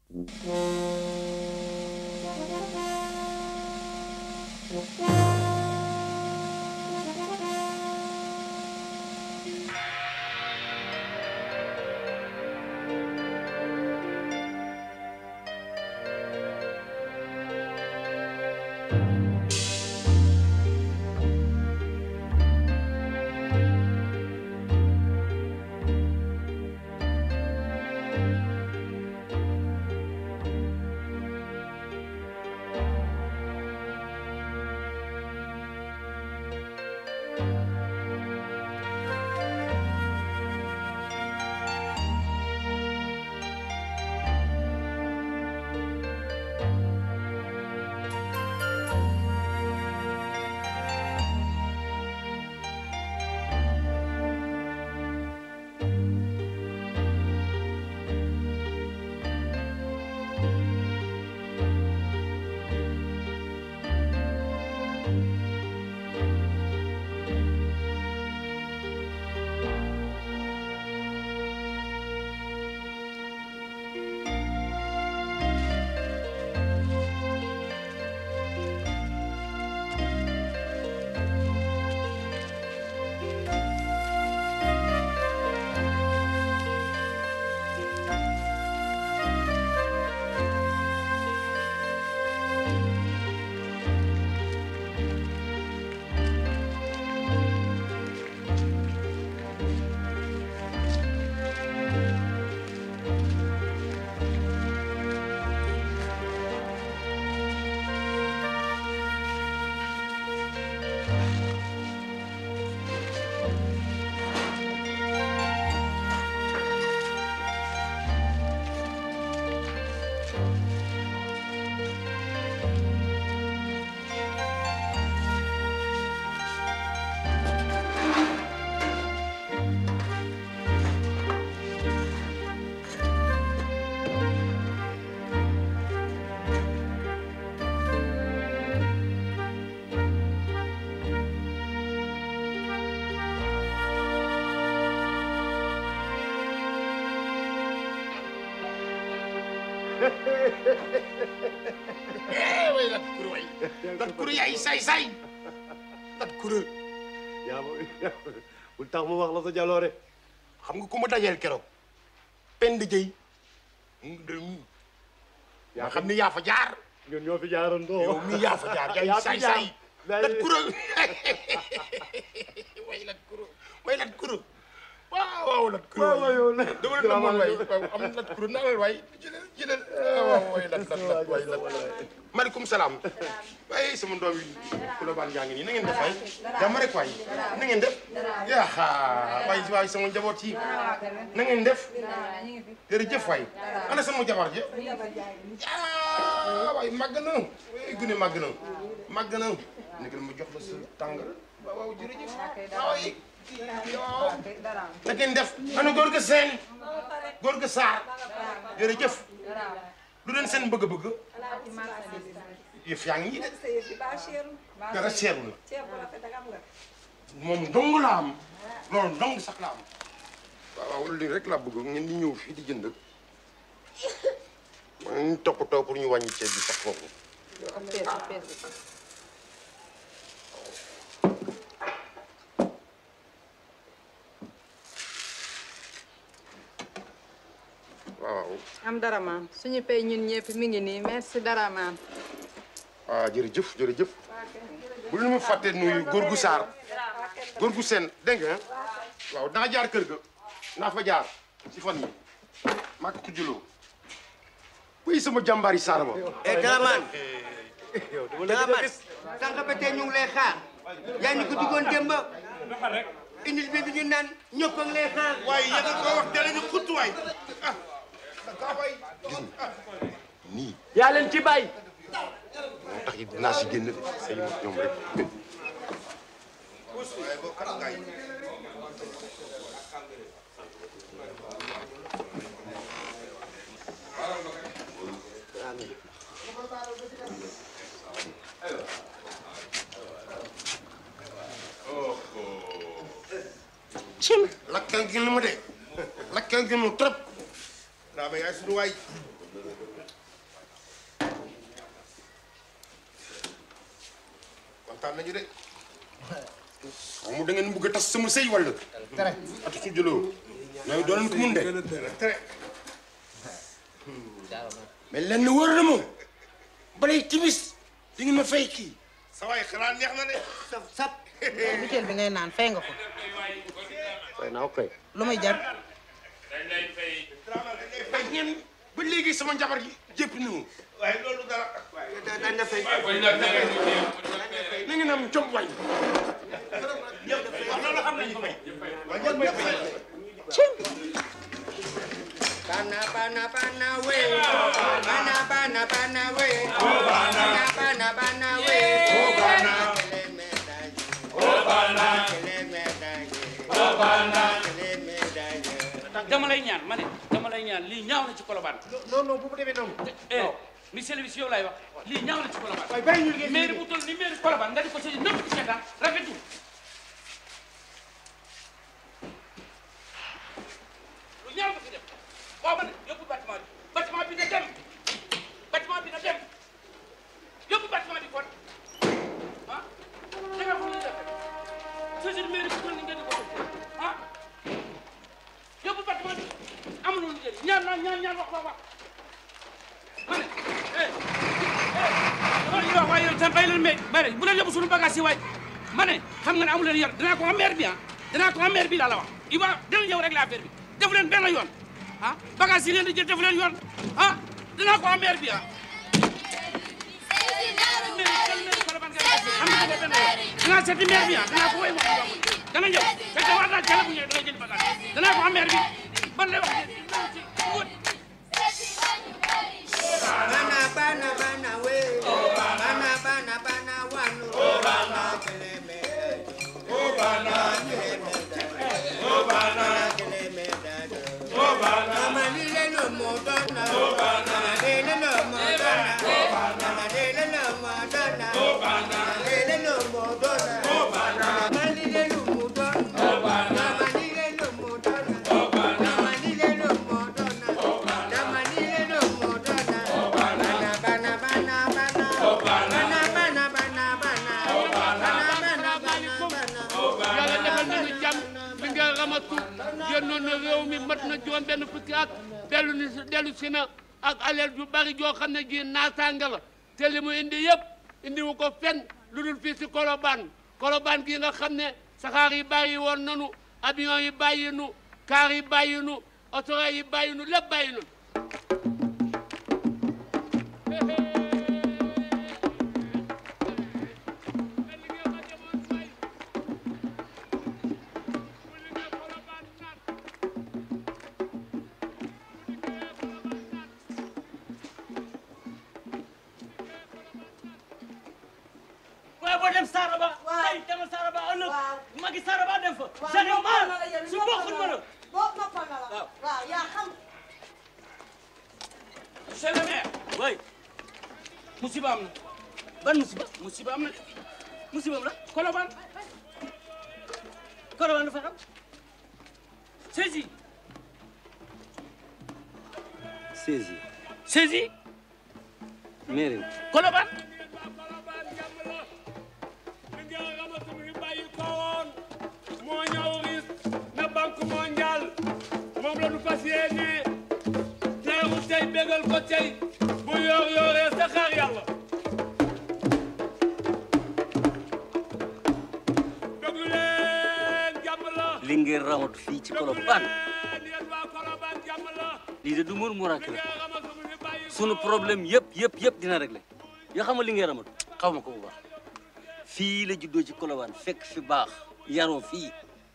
eh way lat kuru way lat kuru yaay say say lat kuru yaa ma bul tax mu wax la sa jaloore xam nga ku ma dajeel keroog pend jëy yaa xam ni yaa fa jaar ñun ñoo fi jaaroon doo yow mii yaa fa jaar yaay Yaa fi say jaar. say lat kuru way lat kuru way lat kuru waaw waaw lat kuru waaw waaw yow nag dama la namoon waay waaw am lat kuru nalal waay jëlal jëlal waaw way lat lat lat way lat maaleykum salaam waaye sama doom yi Colobane yaa ngi nii na ngeen def waay jàmm rek waay na ngeen def yaa waay waay sama njaboot yi na ngeen def jërëjëf waay ana sama jabar ji ah waay màgg na waay gune màgg na màgg na nekkal ma jox la sa tàngal waaw waaw jërëjëf waay waaw na ngeen def ana góor ga seen góor ga saar jërëjëf lu leen seen bëgg-bëgg yëf yaa ngi nii de dara seeru la moom dong la am loolu dong sax la am waaw waaw lii rek laa bëgg ngeen di ñëw fii di jënd ma ñu toppatoo pour ñu wàññi ceeb bi sax foofu waaw am dara maam suñu pay ñun ñëpp mi ngi nii merci dara maam. ah jërëjëf jërëjëf bu leen ma fàtte nuyu góor gu saar góor gu seen dégg nga waaw naa jaar kër ga naa fa jaar si fan yi maa ko juloo wuy sama jàmbaari saar ba eh Dramane Dramane sànq ba tey ñu ngi lay xaar yaa ñu ko digoon démb indil bi bi ñu naan ñëpp a ngi lay xaar waaye yéen a ko wax dara ñu xuttu waay ah nii yaa leen ci bàyyi. moo tax it dinaa si génn de say mag ñoom rek cim lakkal gi lu mu de lakkal gi mu trop daa ba yaay suñu waay nañu de xam da ngeen bëgg a tas sama sëy wala tere at su jëloo ñooy doon ko mun de tere mais lenn wóor na moom balay timis di ngeen ma fay kii sa waay xanaa neex na de sap sap butéel bi ngay naan fay nga ko fay naa koy lu muy jar fay ngeen ba léegi sama njabar gi jépp na mu waaye loolu dara dañ la fay na ngeen am jom waay Bana bana bana we bana bana bana we bana bana bana we bana kele medaye bana kele medaye bana kele medaye dama lay ñaan ma ne dama lay ñaan lii ñaaw na ci Colobane. non non bu mu demee noonu eh monsieur le monsieur yow laay wax lii ñaaw na ci Colobane. waaye bàyyi ñu liggéey mairie bu toll ni mairie Colobane nga di ko seeti nëpp di seetaan rafetul. lu ñaaw nga fi def waaw ma ne yóbbu bâtiment bi bâtiment bi na dem bâtiment bi na dem yóbbu bâtiment bi kon ah da nga foog ne def seeti mairie bu toll ni nga di ko seeti ah yóbbu bâtiment bi amul lu njëriñ ñaan naa ñaan ñaan wax wax wax ma ne eh eh dama leen di wax waaye yow tam bàyyi leen mais bari bu leen yóbbu suñu bagage yi waay ma ne xam nga ne amu leen yor dinaa ko am maire bi ah dinaa ko am maire bi laa la wax il va dina ñëw rek la affaire bi defu leen benn yoon ah bagage yi leen di jël defu leen yoon ah dinaa ko am maire bi ah. maire jël leen Colobane ngeen def am na ko benn yoon dinaa seeti maire bi ah dinaa ko woy ma ko dana ñëw fekk war naa jàll bu ñëwee dana jël bagage dinaa ko am maire bi ban lay wax ci wut. bana bana bana we bana bana bana wanu bana kele medaye bana kele medaye bana kele medaye bana lile no modana bana lile no modana bana lile no modana bana lile no modana bana lile no modana bana lile no modana bana lile no modana bana lile no modana bana bana bana bana bana bana bana bana bana bana yàlla defal nañu jàmm li nga ramatu génnoon na réew mi mat na juróom benn fukki at dellu ni si dellu si na ak alal ju bari joo xam ne ji naataanga la te li mu indi yëpp indi wu ko fenn lu dul fii si Colobane Colobane gii nga xam ne saxaar yi bàyyi woon nanu avion yi bàyyi nu kaar yi bàyyi nu autorail yi bàyyi nu lépp bàyyi nu waaye boo dem Saraba. tey demal Saraba ëllëg. magi Saraba dem fa. c'est mal su bokkul ma la. boo noppal na la waaw yaa xam monsieur le maire. oui. musiba am na. ban musiba. musiba am na de. musiba am la. Colobane. Colobane dafa xam. saisi. saisi saisi. mairie Colobane. li nga ramatu mi bàyyi ko woon moo ñëw ris na banque mondiale moom la ñu fas yéene teeru tey bégal ko tey bu yor yoree sa xaar yàlla déglu leen jàmm la li ngeen ramatu fii ci déglu Colobane leen yéen waa Colobane jàmm la lii de du mur muraake li la nga ramatu mi bàyyi ko sunu problème yëpp yëpp yëpp dina réglé yoo xam nga li ngeen ramatu xaw ma ko bu baax fii la juddoo ci Colobane fekk fi baax yaroo fii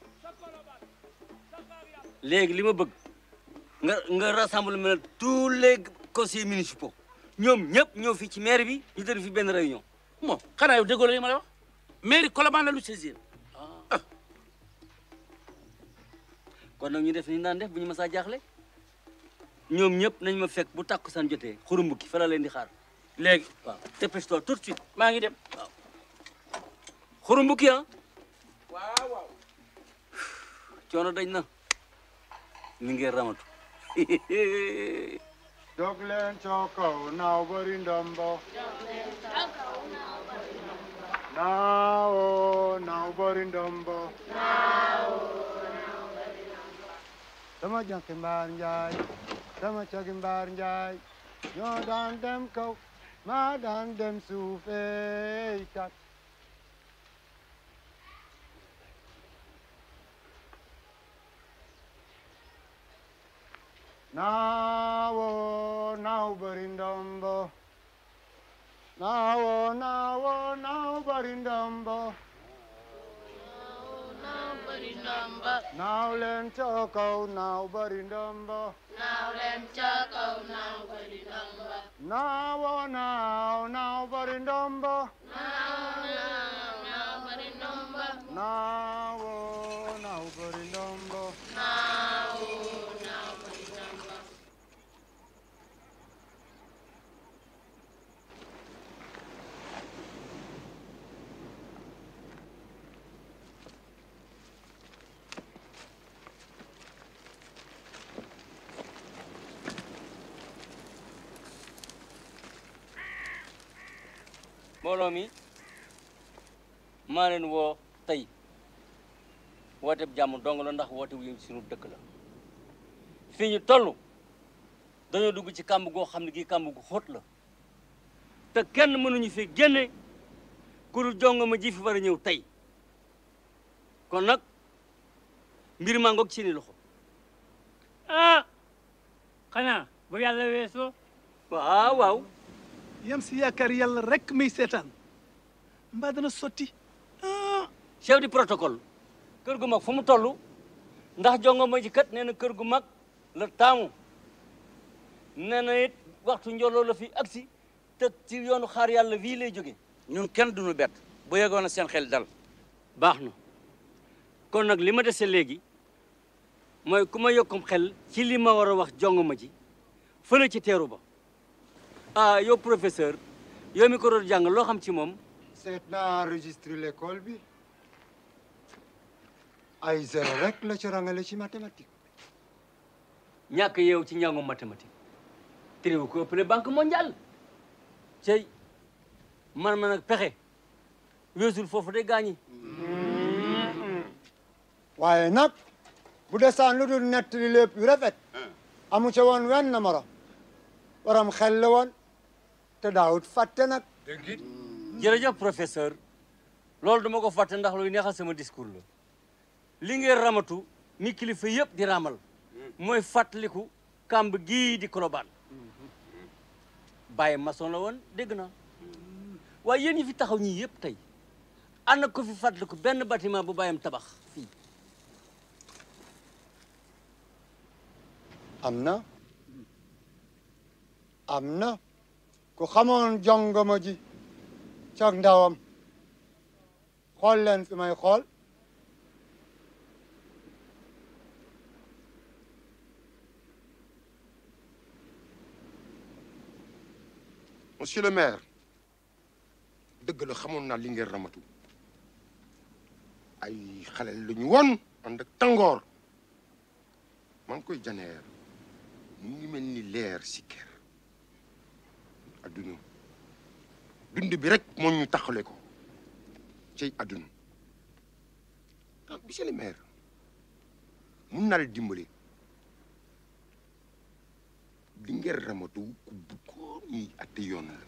léegi li ma bëgg nga nga rassemblement tous les conseillers municipaux ñoom ñëpp ñëw fii ci maire bi ñu tëdd fi benn réunion bon xanaa yow déggoo la li ma la wax. mairie Colobane la lu saisir. kon nag ñu def ni ñu daan def bu ñu mësaa jaaxle ñoom ñëpp nañ ma fekk bu tàkkusaan jotee xurumbukki fa la leen di xaar léegi. waaw dépêche-toi tout de suite maa ngi dem. xurumbukki ah waaw waaw. coono dañ na li ngeen ramatu jóg leen ca kaw naaw bari ndombo Now, now, Borindumbo. Sama jànki mbaar njaay sama cagi mbaar njaay ñoo daan dem kaw maa daan dem suufey kat Naawo naaw bari ndombo Naawo naawo naaw bari ndombo Naaw leen ca kaw naaw bari ndombo Naawo naaw naaw bari ndombo Naawo naaw bari ndombo mbooloo mi maa leen woo tey woote bu jàmm dong la ndax woote wu suñu dëkk la fii ñu toll dañoo dugg ci kàmb goo xam ne gii kàmb gu xóot la te kenn mënuñu fi génne ku dul jongo ma ji fi war a ñëw tey kon nag mbir maa ngoog seeni loxo ah xanaa bu yàlla weesoo waaw waaw yam si yaakaar yàlla rek muy seetaan mbaa dana sotti chef du protocole kër gu mag fu mu toll ndax jongo ma ji kat nee na kër gu mag la taamu nee na it waxtu njoloo la fi agsi te ci yoonu xaar yàlla wii lay jóge ñun kenn duñu bett bu yegoon a seen xel dal baax na kon nag li ma dese léegi mooy ku ma yokkum xel ci li ma war a wax jongo ma ji fële ci teeru ba ah yow professeur yow mi ko doon jàng loo xam ci moom seet naa enregistré l'école bi ay zéro rek la ci rangale ci mathématique ñàkk yeew ci njàngum mathématique téréwu ko ëppale banque mondiale cey man ma nag pexe weesul foofu de gaañi waaye nag bu desaan lu dul nettali lépp yu rafet amu ca woon wenn moro waram xel la woon te daawut fàtte nag jërëjëf professeur loolu dama ko fàtte ndax luy neexal sama discours la li ngeen ramatu mi kilifa yëpp di ramal mooy fàttaliku kàmb gii di kolobaan bàyyi maçon la woon dégg na waaye yéen ñi fi taxaw ñii yëpp tey ana ko fi fàttaliku benn bâtiment bu bàyyam tabax fii am na am na ku xamoon jongoma ji cag ndawam xool leen fi may xool monsieur le maire dëgg la xamoon naa li ngeen ramatu ay xale la ñu woon ànd ak tàngoor maa ngi koy janeer mu ngi mel ni leer si kër adduna dund bi rek moo ñu taxale ko cey adduna ah monsieur le maire mun naa la dimbale li ngeen ramatu ku bëggoon ñuy atte yoon la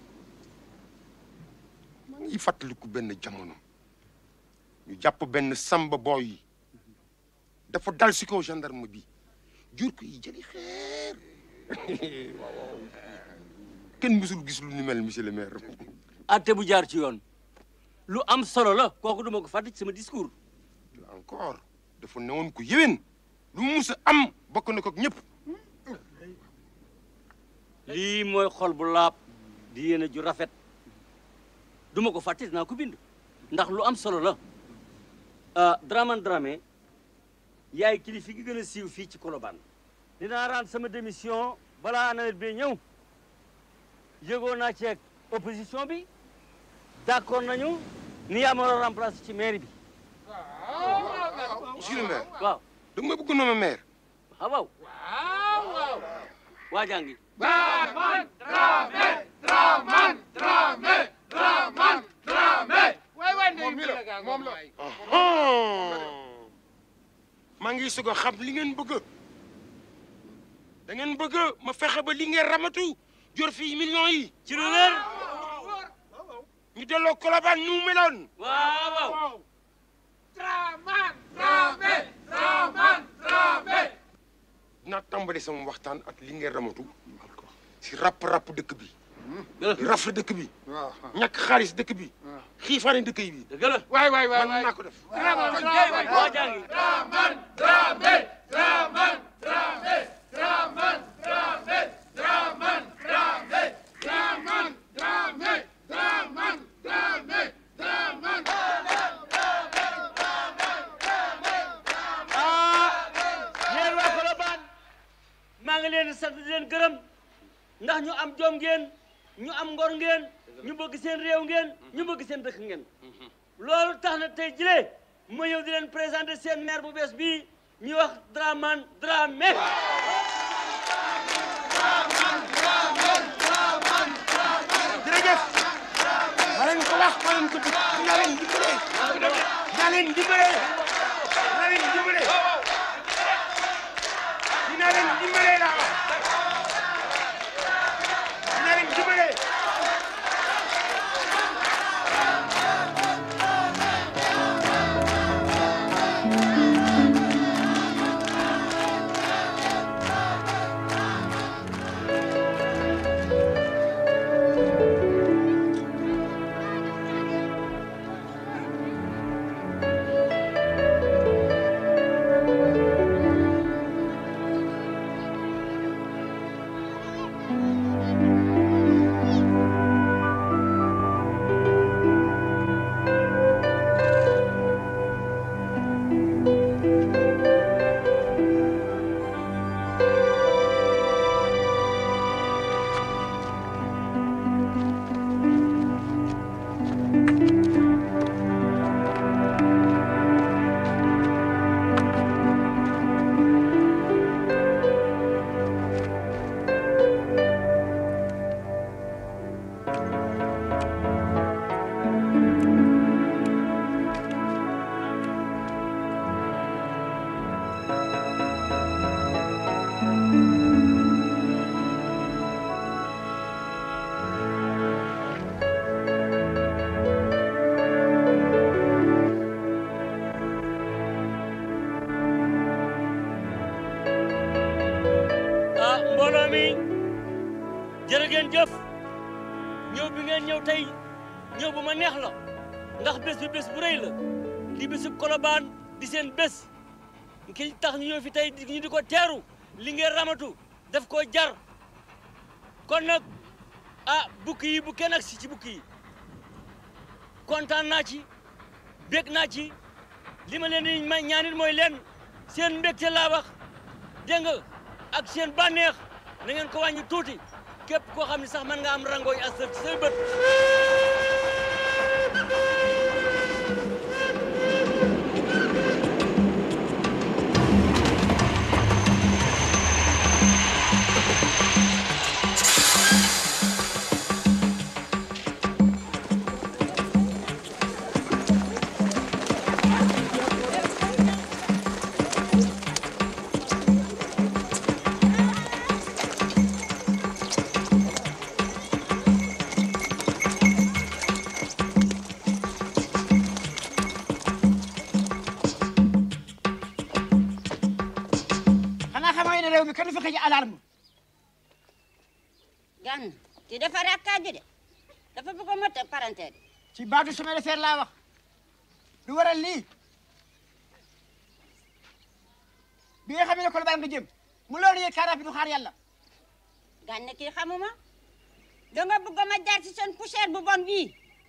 maa ngi fàttaliku benn jamono ñu jàpp benn samba booy dafa dal si kaw gendarme bi jur ko yi jëli xeer waaw kenn mësul gis lu ni mel monsieur le maire atte bu jaar ci yoon lu am solo la kooku duma ko fàtte ci sama discours encore dafa newoon ko yéwén lu mu mus a am bokk na ko ak ñëpp lii mooy xol bu laab di yéene ju rafet duma ko fàtte dinaa ko bind ndax lu am solo la ah Dramane Dramé yaay kilifa gi gën a siiw fii ci Colobane dinaa rendre sama démission balaa nawet bi ñëw yëgoo naa ceeg opposition bi d'accord nañu ni yaa ma war a remplacer ci mairie bi monsieur le maire waaw da nga ma bëgg nommé maire ah waaw waa jàngi Dramane Dramé Dramane Dramane Dramane Dramé waay waay moom mi la moom la maa ngi sug a xam li ngeen bëgg da ngeen bëgg ma fexe ba li ngeen ramatu jor fii millions yi ci lu wér ñu delloo Colobane ñu meloon waaw waaw Draman Dramé Draman Dramé naa tàmbali sama waxtaan ak li ngeen ramatu si rapp-rapp dëkk bi rafle dëkk bi ñàkk xaalis dëkk bi xiifaane dëkk yi bi dëgg la waay waay waay man naa ko def Draman waa jàngi Draman Dramé Draman Dramé Draman Dramé Draman Dramé Draman Dramé Draman Dramé Draman ah yéen waa Colobane maa ngi leen di sant di leen gërëm ndax ñu am jom ngeen ñu am ngor ngeen ñu bëgg seen réew ngeen ñu bëgg seen dëkk ngeen loolu tax na tey jile ma ñëw di leen présenter seen maire bu bees bii ñuy wax Dramane Dramé jërëjëf ma leen ko wax ma leen ko dig dinaa leen dimbale dinaa leen dimbale dinaa leen dimbale dinaa leen dimbale laa wax dinaa leen dimbale ah mbooloo mi jërë ngeen jëf ñëw bi ngeen ñëw tey ñëw bu ma neex la ndax bés bi bés bu rëy la di bésu Colobane di seen bés ki tax ñu ñëw fi tey di ñu di ko teeru li ngeen ramatu daf koo jar kon nag ah bukki yi bu kenn ak si ci bukki yi kontaan naa ci bég naa ci li ma leen di may ñaanit mooy leen seen mbégte laa wax dégg nga ak seen bànneex na ngeen ko wàññi tuuti képp koo xam ne sax mën nga am rangooy asër ci say bët xanaa xamoo ne réew mi kenn du fi xëj alarme gan ki dafa rakkaaju de dafa bëgg a mot parenté de ci baatu chemin de fer laa wax lu waral lii bi nga xam ne Colobane nga jëm mu loolu yëg car rapide du xaar yàlla gan ne kii xamuma danga bëgg ma jaar ci seen poussière bu bon bii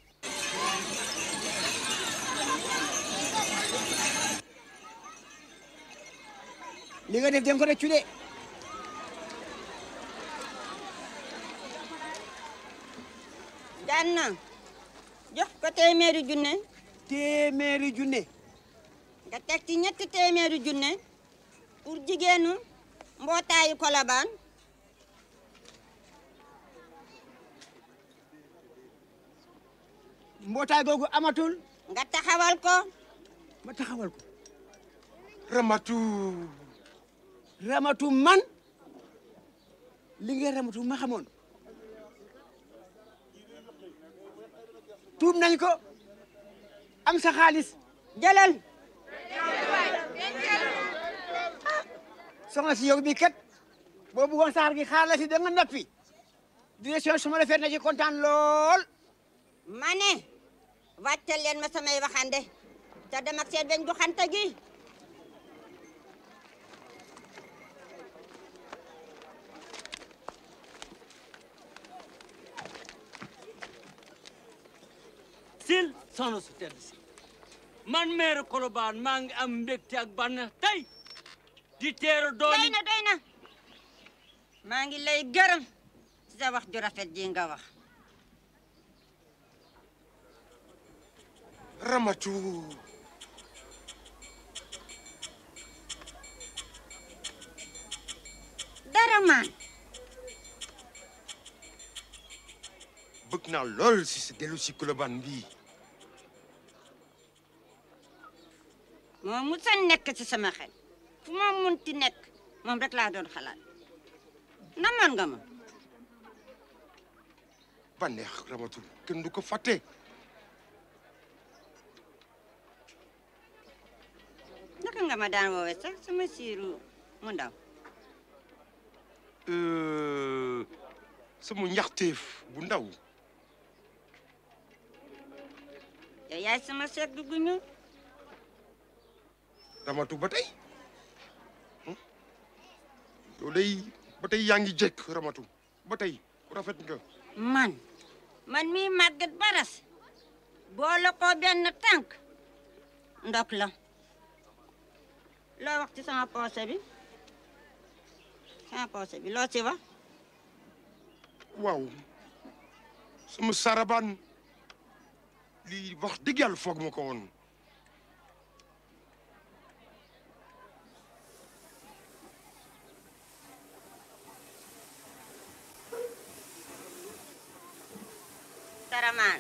li nga def dem ko rëccu de gan na jox ko téeméeri junne téeméeri junne nga teg ci ñetti téeméeri junne pour jigéenu mbootaayu Colobane mbootaay googu amatul nga taxawal ko ma taxawal ko ramatu ramatu man li nga ramatu ma xamoon tuub nañ ko am sa xaalis jëlal soxna si yow bi kat boo bëggoon saxar gi xaar la si da nga noppi direction su ma la feet na ci kontaan lool ma ne wàccal leen ma samay waxande te dem ak seen beñ bu xanta gi sil soxna su tedd si man maire Colobane maa ngi am mbégte ak bànneex tey di teeru doy dooni na doy na maa ngi lay gërëm ci sa wax ju rafet ji nga wax ramatu dara maan bëgg naa lool si sa dellu si Colobane bii moo musa nekk ci sama xel fu ma munti nekk moom rek laa doon xalaat namoon nga ma bànneex ramatu kenn du ko fàtte naka nga ma daan woowee sax sama siiru mu ndaw Euh, sama ñaxteef bu ndaw yow yaay sama seet gu guñu ramatu ba tey hmm? yow day ba tey yaa ngi jekk ramatu ba tey rafet nga man man mii màggat baras boole ko benn tànk ndok la loo wax ci sama poose bi sama poose bi loo ci wax waaw sama sarabaan lii wax dëgg yàlla foog ma ko woon Saramaan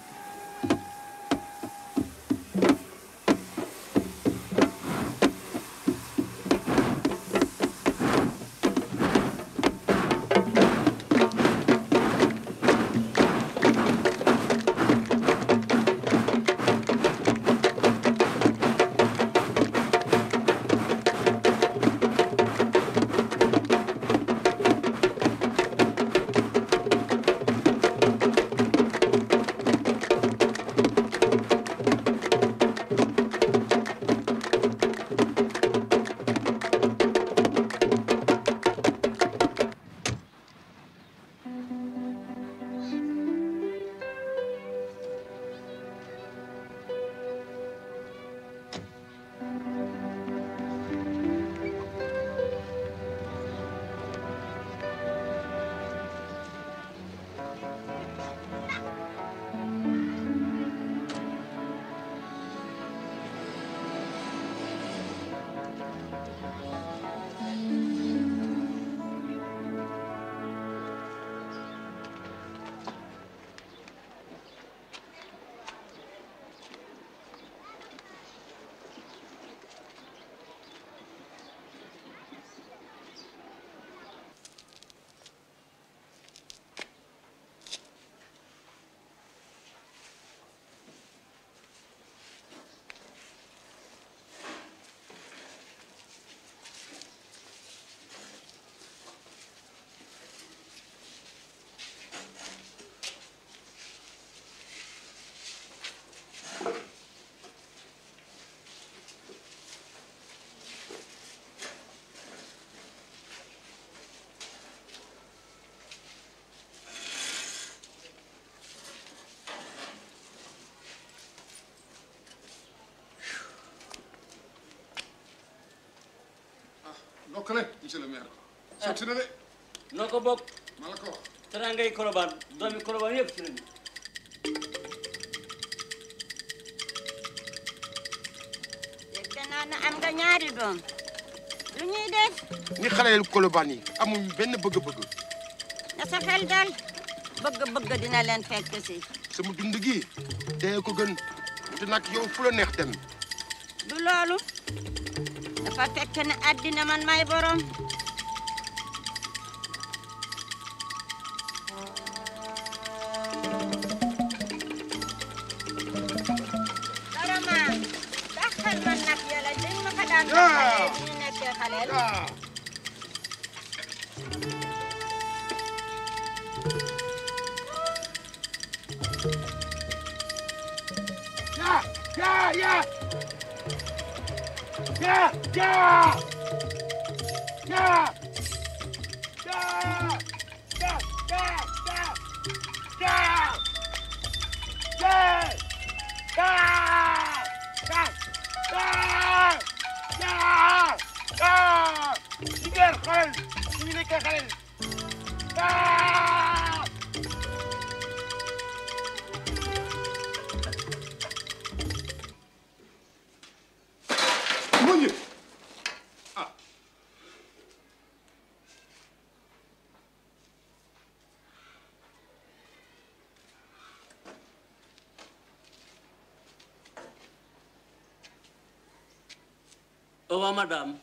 ndokkale monsieur le maire. sotti na de. noo ko bokk ma la ko wax. teraangay Colobane doomi Colobane yëpp ci lañu dégg naa ne am nga ñaari doom lu ñuy def ni xaleel Colobane yi amuñ benn bëgg-bëgg na sa xel dal bëgg-bëgg dina leen fekk si sama dund gi dee ko gën te nag yow fu la neex dem du loolu dafa fekk ne àddina man may borom Daraman daxal man nag yàlla dañ ma ko daan daxalee bi ñu nekkee xaleel Ja, ja, ja. Ja, ja. Ja. Ja. Ja, ja, ja. Ja. Ja. Ja. Ja. Ja. Ja. Ja. Jigéen xoolal ñu ngi nekkee xale. Ja. Muñu. Ah. Au revoir, madame.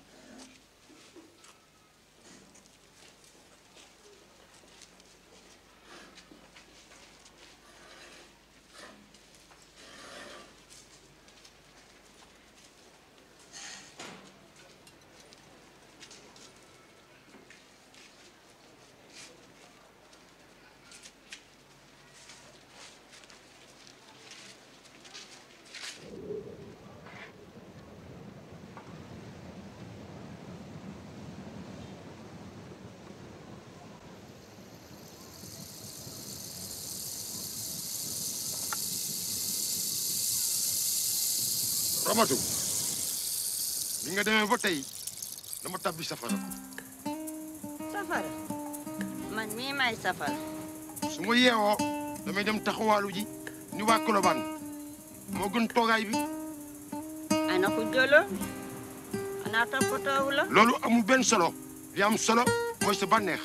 Ramatu bi nga demee ba tey dama tabbi safara safara man mii may safara su ma yeewoo damay dem taxawaalu ji ni waa Colobane moo gën toogaay bi ana ku jëlo ana toppatoowu la loolu amul benn solo li am solo mooy sa bànneex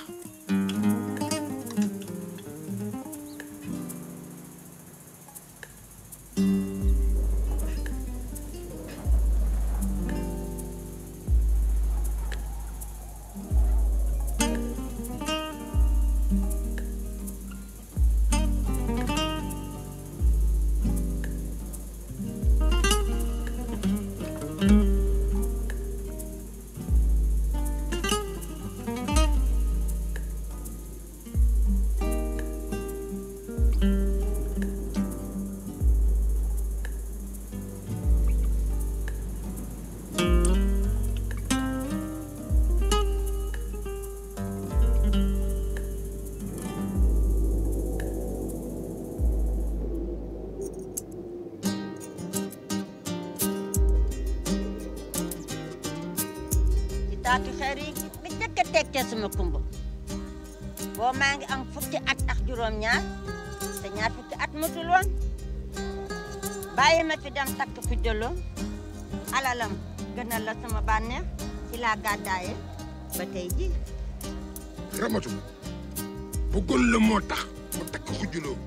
ci taatu xeer yi bi njëkk a tekkee sama kumba boo maa ngi am fukki at ak juróom-ñaar te ñaar fukki at matul woon bàyyi ma fi dem takk fi jëlo alalam gënal la sama bànneex ci laa gàddaaye ba tey ji Ramatu bëggoon la moo tax mu takk xujuloo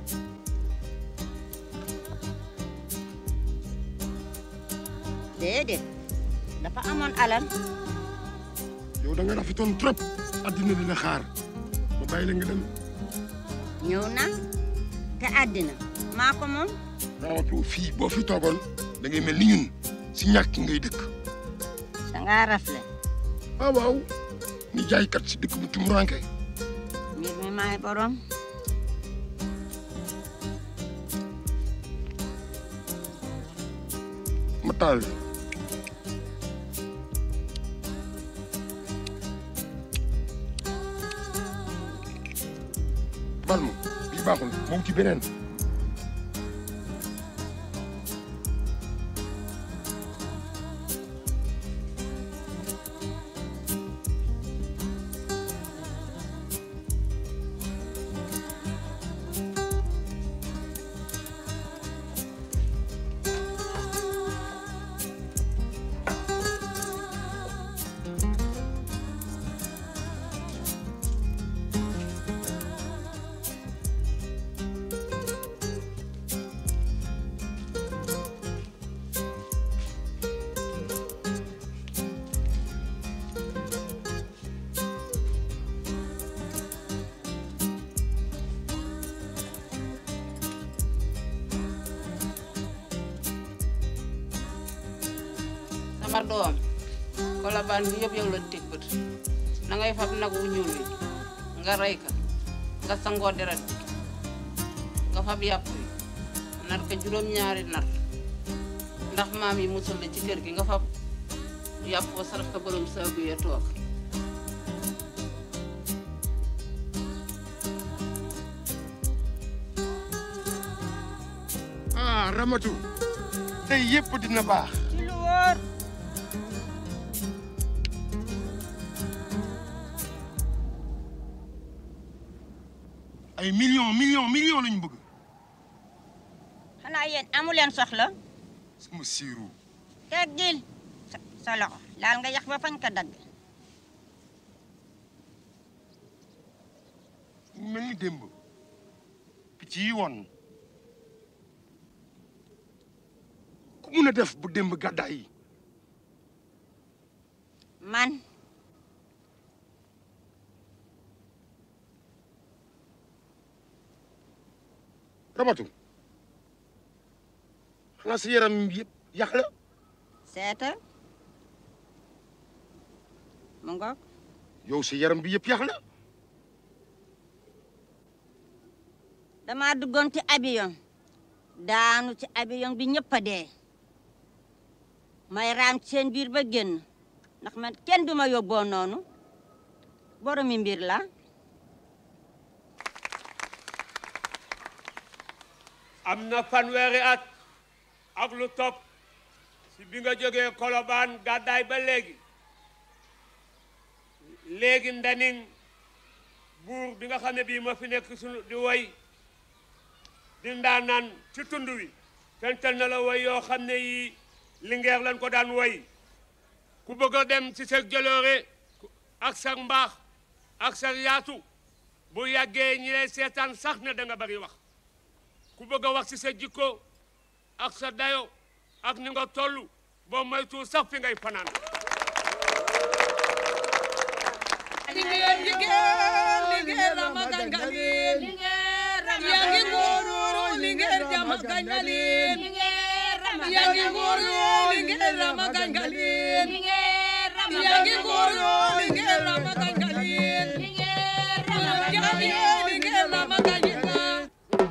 déedéet dafa amoon alal yow da nga rafetoon trop addina dina xaar ma bàyyi la nga dem ñëw na te àddina maa ko moom Ramatu fii boo fi toogoon da ngay mel ni ñun si ñàkk ngay dëkk dangaa rafle waaw waaw ni jaaykat si dëkk bu tumuranke mbir mi maay borom ma taal bal ma bii baaxul ma wuti beneen sama doom kolobaan bi yëpp yow la teg bët na ngay fab nag wu ñuul wi nga rey ka nga sangoo deret bi nga fab yàpp wi nar ko juróom-ñaari nar ndax maam yi musul la ci kër gi nga fab yàpp wa sarax ko borom saagu yee toog ah Ramatu tey yëpp dina baax ci lu wóor ay millions millions millions lañu bëgg xanaa yéen amu leen soxla sama siiru teggil sa sa loxo laal nga yax ba fañ ko dagg mel ni démb picc yi woon ku mun a def bu démb gàddaay yi man Ramatu xanaa sa yaram yëpp yàq la seetal mu ngoog yow sa yaram bi yëpp yàq la dama duggoon ci avion daanu ci avion bi ñëpp a dee may raam ci seen biir ba génn ndax man kenn duma yóbboo noonu boromi mbir la am na fanweeri at ak lu topp si bi nga jógee kolobaan gàddaay ba léegi léegi ndaning buur bi nga xam ne bii ma fi nekk sunu di woy di ndaanaan ci tund wi fental na la woy yoo xam ne yi lingeer lañ ko daan woy ku bëgg a dem ci sa jëloore ak sa mbaax ak sa yaatu bu yàggee ñi lay seetaan sax ne da nga bari wax ku bëgg a wax ci sa jikko ak sa dayo ak ni nga toll boo moytu sax fi ngay fanaan Lingeer lingeer lingeer rama gangalin yangi ngoro lingeer jama gangalin yangi ngoro lingeer rama gangalin yangi ngoro lingeer rama gangalin yangi lingeer rama gangalin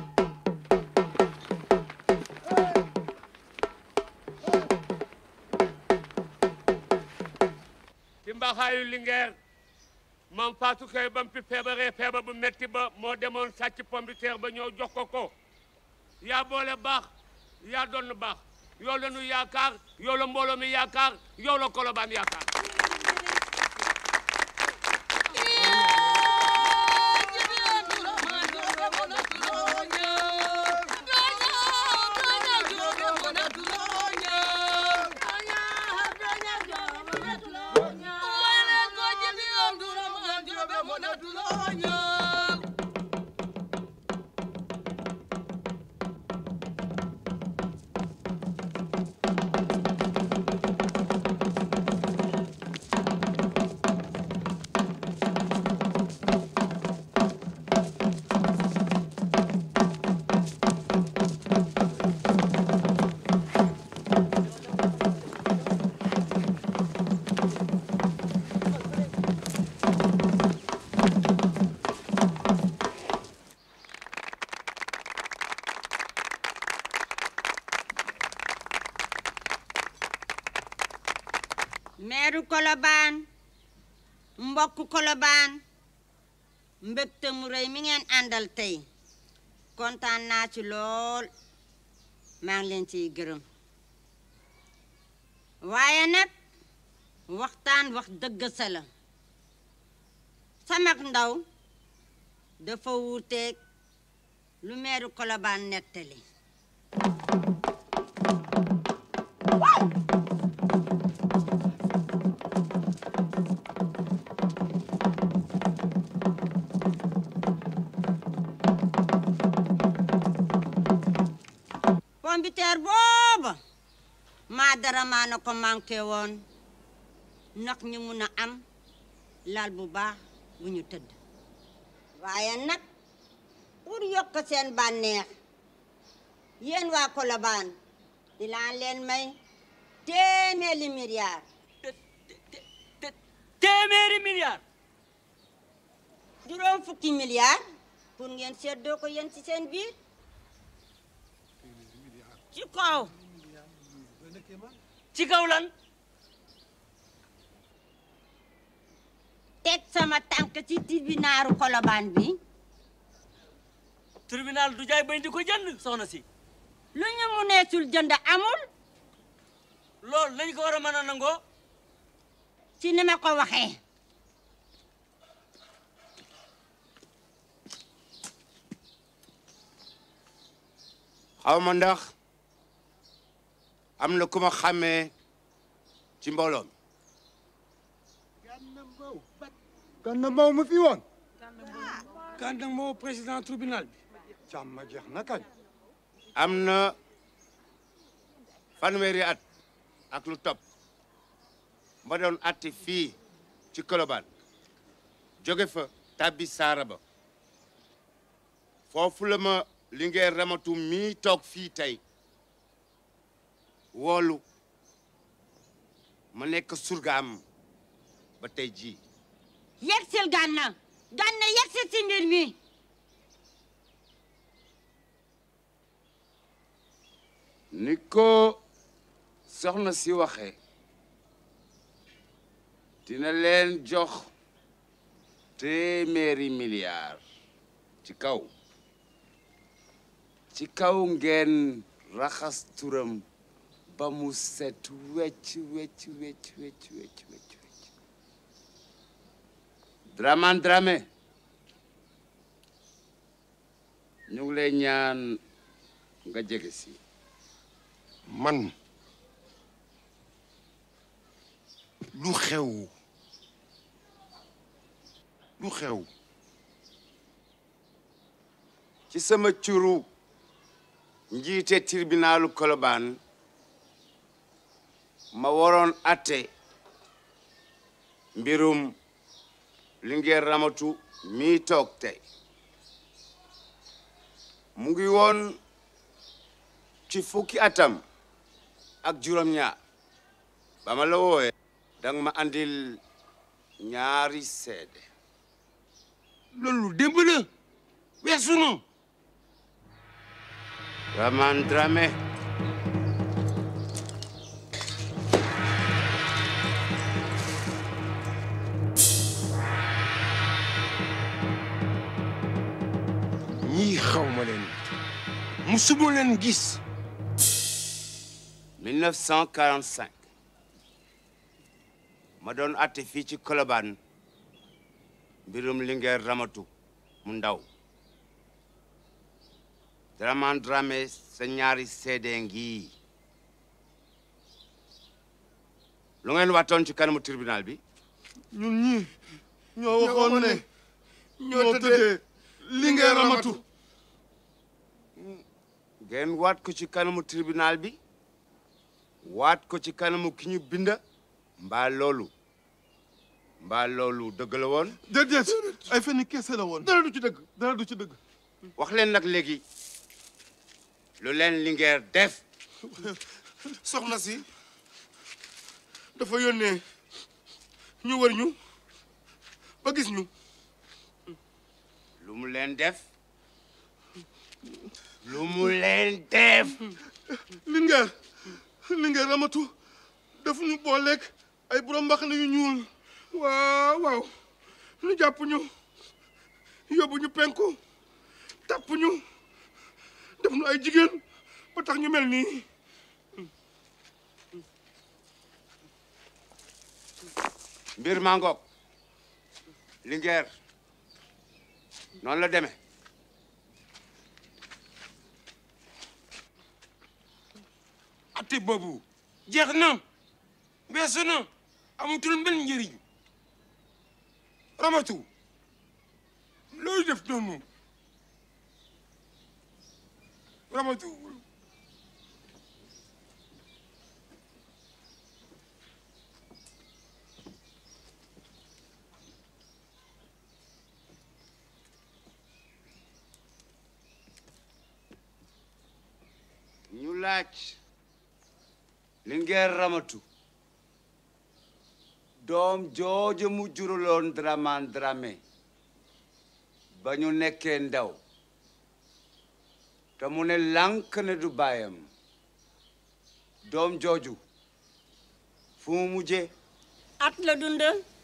ci mbaxaayu lingeer mam Fatou Kay ba mu fi feebaree feebar bu metti ba moo demoon sàcc pombiteer ba ñëw jox ko ko yaa boole baax yaa doon baax yow la nu yaakaar yow la mbooloo mi yaakaar yow la kolobaan yaakaar meeru kolobaan mbokk kolobaan mbégte mu rëy mi ngeen àndal tey kontaan naa ci lool maa ngi leen ciy gërëm waaye nag waxtaan wax dëgg sa la samak ndaw dafa wuuteeg lu meeru kolobaan nettali pombiteer booba maa dara maa na ko manqué woon ndax ñu mun a am lal bu baax bu ñu tëdd waaye nag pour yokk seen bànneex yéen waa Colobane dinaa leen may téeméeri milliard téeméeri milliard juróom fukki milliard pour ngeen seddoo ko yéen ci seen biir ci kaw ci kaw lan teg sama tànk ci tribunaaru kolobaan bi tribunal du jaay bañ di ko jënd soxna si lu ñu mu neesul jënd amul loolu lañ ko war a mën a nangoo ci ni ma ko waxee xaw ma ndax am na ku ma xàmmee ci mbooloo mi Gana Mbow mu fi woon. Gana Mbow président tribunal bi. jàmm jeex na kañ. am na fanweeri at ak lu topp ma doon atti fii ci Colobane jóge fa tabbi Saaraba foofu la ma Linguère Ramatu mii toog fii tey woolu ma nekk surgaam ba tey jii yegsil Gana Gana yegsil ci mbir mi ni ko soxna si waxee dina leen jox téeméeri milliard ci kaw ci kaw ngeen raxas turam ba mu set wecc wecc wecc wecc wecc wecc wecc Dramane Dramé ñu ngi lay ñaan nga jege si man lu xew lu xew ci sama curu njiite tribunalu Colobane ma waroon atte mbirum Linguère Ramatu mii toog tey mu ngi woon ci fukki atam ak juróom-ñaar ba ma la wooyee danga ma andil ñaari seede loolu démb la weesu na Dramane Dramé ñii xaw ma leen musuma leen gis 1945 ma doon atte fii ci Colobane mbirum Linguère Ramatu mu ndaw Dramane Dramé sa ñaari seede ngi lu ngeen waxtoon ci kanamu tribunal bi ñun ñii ñoo waxoon ne ñoo tëddee Linguère Ramatu ngeen waat ko ci kanamu tribunal bi waat ko ci kanamu ki ñu binda mbaa loolu mbaa loolu dëgg la woon déedéet ay fenn kese la woon dara du ci dëgg dara du ci dëgg wax leen nag léegi lu leen Linguère def soxna si dafa yónnee ñu wër ñu ba gis ñu lu mu leen def lu mu leen def Linguère Linguère Ramatu daf ñu booleeg ay borom mbaxane yu ñuul waaw waaw ñu jàpp ñu yóbbu ñu penku tàpp ñu def ñu ay jigéen ba tax ñu mel nii mbir maa ngoog Linguère noonu la demee ate boobu jeex na weesu na amatul benn njëriñ Ramatu loolu def noonu Ramatu ñu laaj Linguère Ramatu doom jooju mu juruloon Dramane Dramé ba ñu nekkee ndaw te mu ne lànk ne du baayam doom jooju fu mu mujjee at la dund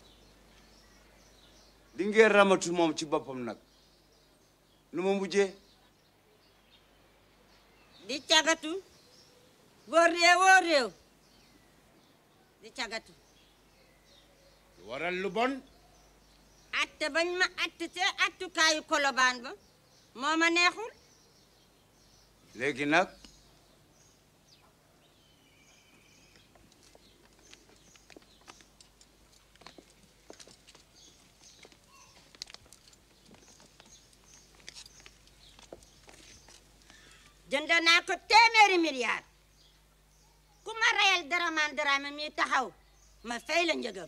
Linguère Ramatu moom ci boppam nag nu mu mujjee di cagatu wóor réew wóor réew di cagatu waral lu bon atte bañ ma atte te attukaayu kolobaan ba moo ma neexul léegi nag jënd naa ko téeméeri milliard ku ma reyal Dramane Dramé mi taxaw ma fay la njëgam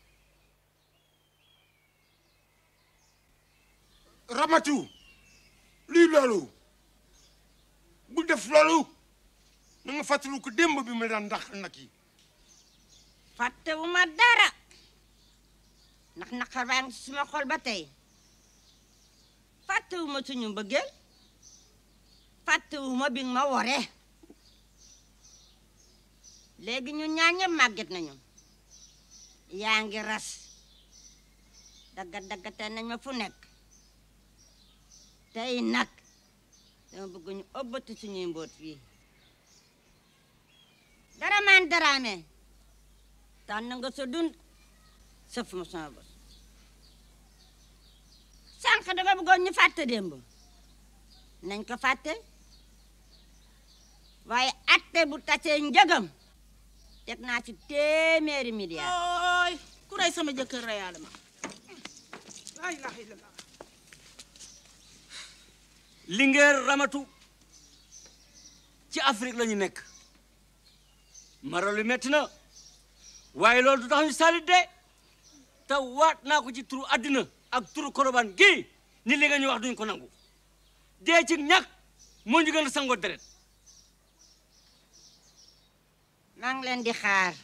Ramatu lii loolu bu def loolu na nga fàttaliku ko démb bi mu daan ndax nag yi fàttewu ma dara ndax naqar baa ngi suma xol ba tey fàttewu ma suñu mbëggeel fàttewu ma bi nga ma wore léegi ñu ñaan ñëpp màgget nañu yaa ngi ras dagga daggate nañ ma fu nekk tey nag dama bëgg ñu ëbbati suñuy mboot fii Dramane Dramé tànn nga sa dund sëf ma sama bos sànq danga bëggoon ñu fàtte démb nañ ko fàtte waaye atte bu tasee njëgam teg naa ci téeméeri milliard ooy ku rey sama jëkkër reyaale ma laa ilaha illallah Linguère Ramatu ci Afrique la ñu nekk maralu metti na waaye loolu du tax ñu salit de te waat naa ko ci turu àddina ak turu korobaan gii ni li nga ñu wax duñ ko nangu dee ci ñàkk moo ñu gën a sangoo deret maa ngi leen di xaar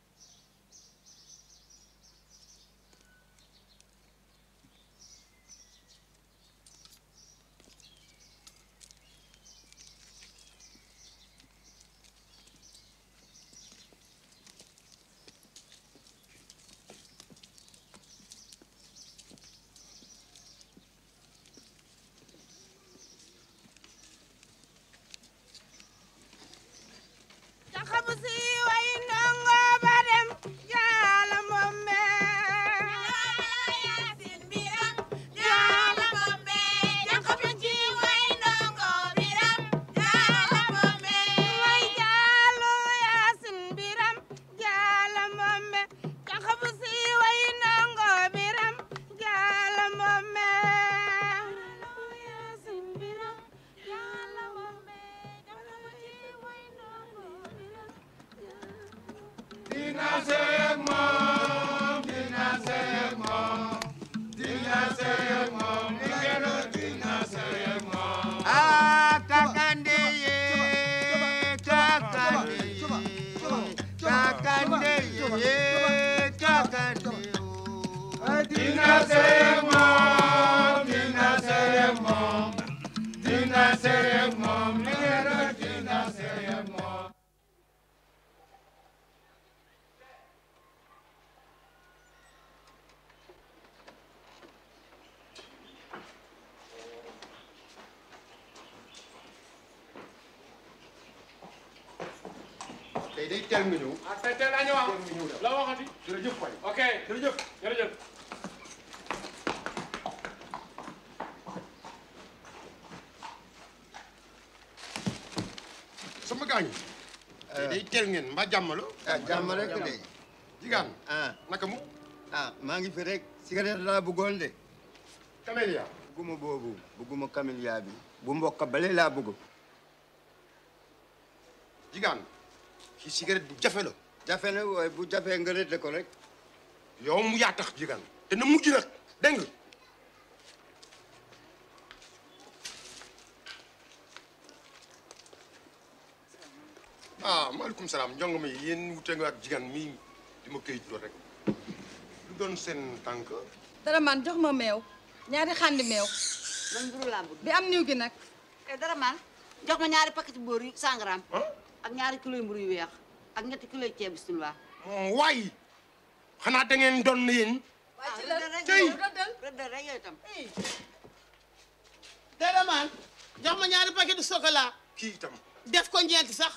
Jaxabu si way ndongo ba dem jaala momme Yaasin biram jaala momme Jaxabu si way ndongo biram jaala momme way jaalu Yaasin biram jaala momme Jaxabu si way ndongo biram jaala momme Yaasin biram jaala momme Jaxabu si way ndongo Dina seeg moom dina seeg moom dina seeg moom Linguère dina seeg moom Ah, kakande ye, kakande ye, kakande ye, kakande Dina seeg moom dina seeg moom dina seeg moom Linguère dina seeg moom tey day teel nga ñëw ah tey tey laa ñëwaat teel nga ñëw daal la waxati jërëjëf waay ok jërëjëf jërëjëf sama gaañu tey day teel ngeen mbaa jàmm la ah jàmm rek de. jigaan ah naka mu ah maa ngi fi rek cigarette laa bëggoon de. camélia bëgguma boobu bëgguma camélia bi bu mbokk bale laa bëgg. jigaan ci cigarette bu jafe la jafe na waaye bu jafee nga rëdd ko rek. yow mu yaa tax jigaan te na mujj nag dégg nga ah maaleykum salaam njong mi yéen wute nga ak jigéen mi di ma këyit loolu rek lu doon seen tànk dara man jox ma meew ñaari xandi meew man mburu laa bëgg bi am niw gi nag eh dara man jox ma ñaari paquet boor yu 100 grammes ak ñaari kilo yu mburu yu weex ak ñetti kilo yu ceeb bisimilah moom waay xanaa da ngeen doon yéen waaw rëddal rek tey. rëddal rëddal rek yooyu tam dara man jox ma ñaari paquet de chocolat kii itam def ko ñeenti sax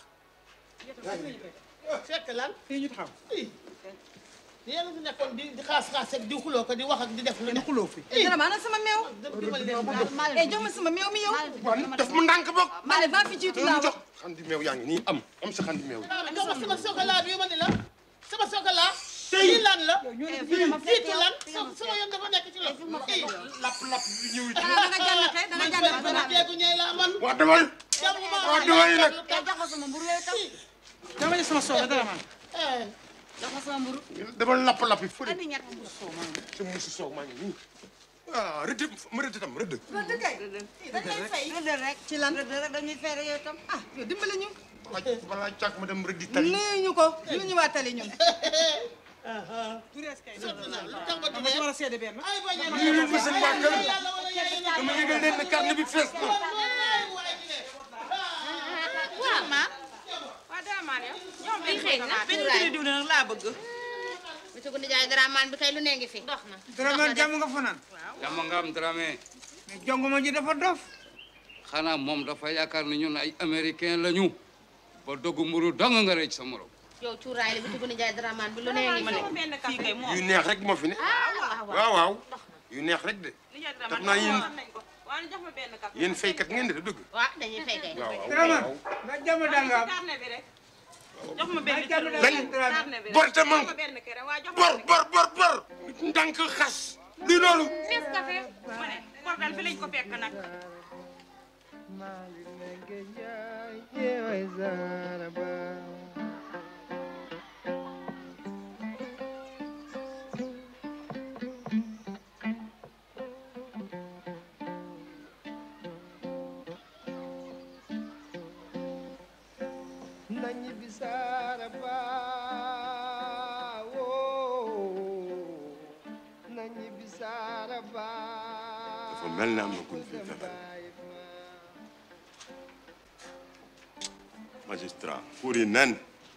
fekk lan fii ñu taxaw yéen a fi nekkoon di di xaas xaas ak di xuloo ko di wax ak di def lu ne xuloo fi dara man sama meew eh jox ma sama meew mi yow daf mu ndànk bokk ma ne maa fi jiitu lu laa mu jox xandi meew yaa ngi nii am am sa xandi meew jox ma sama chocolat bi ma ni la sama chocolat lii lan la jiitu lan so- sama yoon dafa nekk ci la lapp lapp bi ñëw ci da nga jànnate da nga jànnate man jeegu ñëy la man waa demal waa demal nag jox ma sama mburu yooyu tam dama ne sama soxla dara man jox ma sama mburu demal lapp lapp yi fële andi ñett mburu soow ma sa musu soow maa ngi nii ah rëdd ma rëdd tam rëdd rëdd kay dañ lay fay rëddal rek ci lan rëddal rek dañuy fay rek yooyu tam ah yow dimbali ñu balaa balaa càkk ma dem rëddi tali nuyu ñu ko ñu ñu waa tali ñun lii ma seen waa kër dama yëgal leen ne carnet bi fees na waaw ma waaw dara maan yow ñoom ay xëy na benn kilo diw nag laa bëgg monsieur Goundé Ndiaye dara maan bi kay lu ne ngi fi dox na Dramé jàmm nga fanaan jàmm nga am Dramé mais jongoma ji dafa dof xanaa moom dafa yaakaar ne ñun ay américain lañu ba doggu mburu dong nga rëcc sa morom yow cuuraay li monsieur Goundé Ndiaye dara maan bi lu ne ngi fi fii kay moom yu neex rek moo fi ne waaw waaw yu neex rek de daf naa yéen waaye jox ma benn café yéen faykat ngeen de dëgg waaw dañuy fay kay waaw Dramé waaw nga jàmm daal nga am carnet bi rek jox ma benn jàmm daal lan Dramé bor te man benn kere waa jox bor bor bor bor ndànk xas du loolu Nes café ma ne bor daal fi lañ ko fekk nag nañi bisaara ba woo nañi bisaara ba dafa mel ne am na kuñ fi fexe magistrat pour yi nen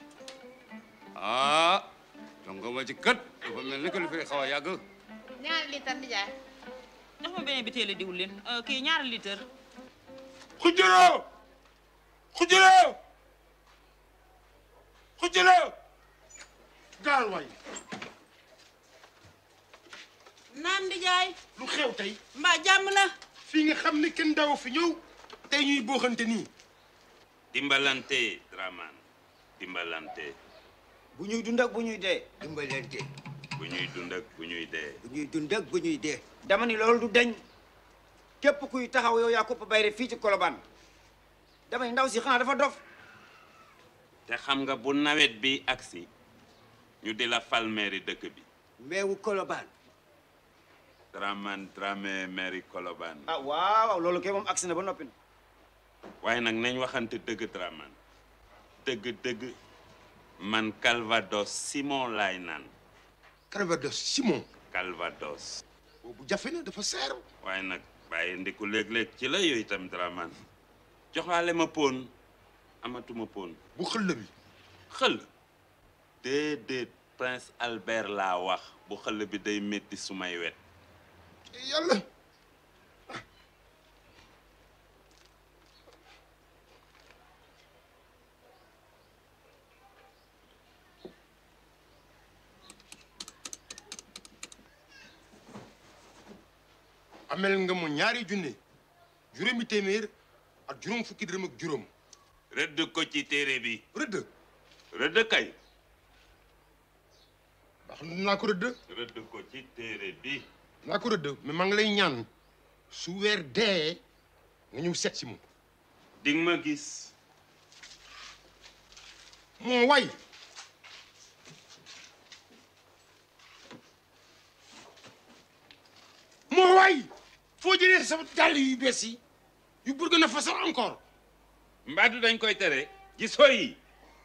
ah jongo ma ci kët dafa mel ni que lu fi xaw a yàgg ñaari litre di jaay jox ma benn bitéelu diwlin kii ñaari litre xujjaloo xujjaloo xujjaloo gaal waay naam di jaay lu xew tey mbaa jàmm la fii nga xam ne kenn daw fi ñëw tey ñuy booxante nii dimbalante Dramane dimbalante bu ñuy dund ak bu ñuy dee dimbalante bu ñuy dund ak bu ñuy dee bu ñuy dund ak bu ñuy dee dama ni loolu du deñ képp kuy taxaw yow yaa ko bayre fii ci Colobane dama ni ndaw si xanaa dafa dof te xam nga bu nawet bi agsi ñu di la fal mairie dëkk bi meewu Colobane Dramane Dramé mairie Colobane ah waaw waaw loolu kay moom agsi na ba noppi na waaye nag nañ waxante dëgg Dramane dëgg dëgg man Calvados Simon laay naan Calvados Simon Calvados boobu jafe na dafa seer waaye nag bàyyi ndiku léeg-léeg ci la yooyu itam Dramane joxaale ma poon amatuma poon bu xëll bi xëll déedéet Prince Albert laa wax bu xëll bi day métti sumay wet yàlla amel nga mu ñaari junne juróomi téeméer ak juróom fukki dërëm ak juróom rëdd ko ci téere bi rëdd rëdd kay ndax naa ko rëdd rëdd ko ci téere bi naa ko rëdd mais maa ngi lay ñaan su weer dee nga ñëw seet si mu ding ma gis moo way moo way foo jëlee sa dàll yu bees yi yu Burkina Faso encore mbaadu dañ koy tere gisoo yi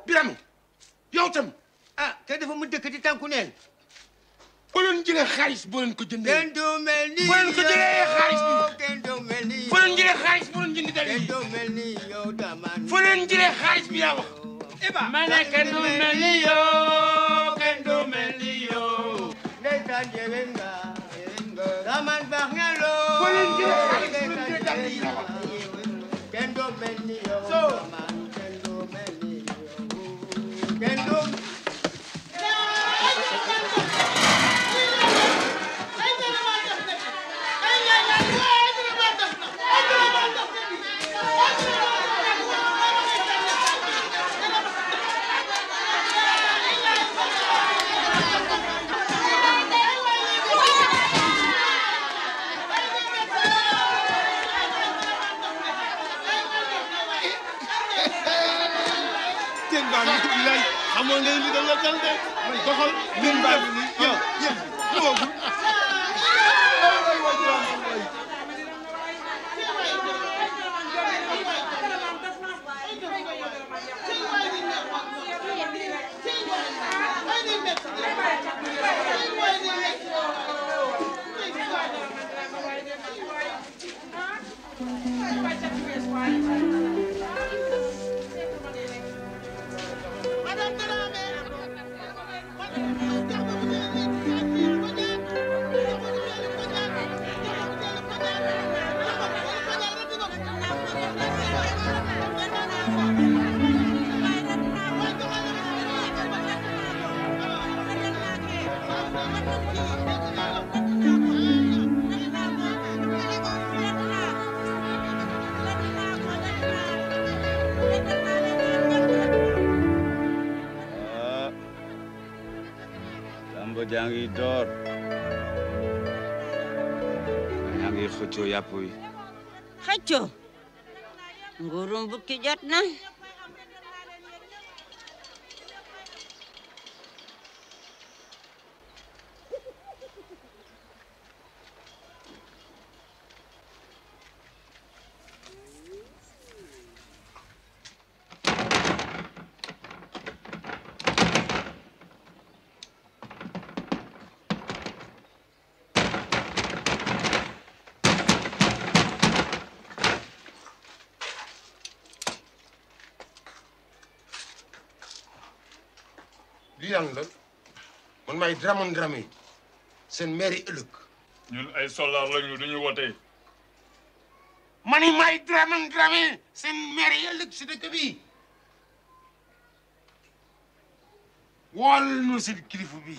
Birame yow tam ah te dafa mu dëkk ci tànku neen boo leen jëlee xaalis boo leen ko jëndee kenn du mel ni boo leen ko jëlee xaalis bi kenn du mel ni foo leen jëlee xaalis boo leen jëndi dal kenn du mel ni yow daman foo leen jëlee xaalis bi yaa wax ma ne kenn du mel ni yow kenn du mel ni yow ndeysaan jege nga daman baax nga loo foo leen jëlee xaalis boo leen ndeysaan jëndee dal jege yi yaa nga wax kenn du mel ni yow daman kenn du mel ni yow kenn du seen baa ngi tudd lay xamoo ngay li da la dal de man doxal lim baa ngi nii yow yéen ñëwagul ah lamb jaa ngi door yaa ngi xëccoo yàpp wi xëccoo nguurum bukki jot na lii lan la man maay Dramane Dramé seen maire yi ëllëg ñun ay soldaar lañu duñu wote mani maay Dramane Dramé seen maire yi ëllëg si dëkk bi wool nu si kilifa bi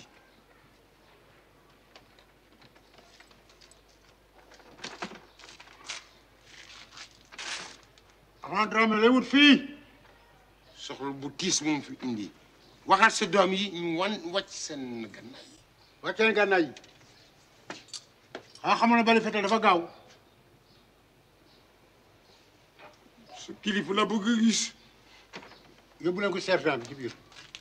avant Dramé lay wut fii soxla bu tiis moom fi indi waxal sa doom yi ñu wan wàcc seen gannaay wàccee gànnaay yi xanaa xamoon na bali fetal dafa gaaw su kilifa la bëgg a gis yóbbu leen ko sergent bi ci biir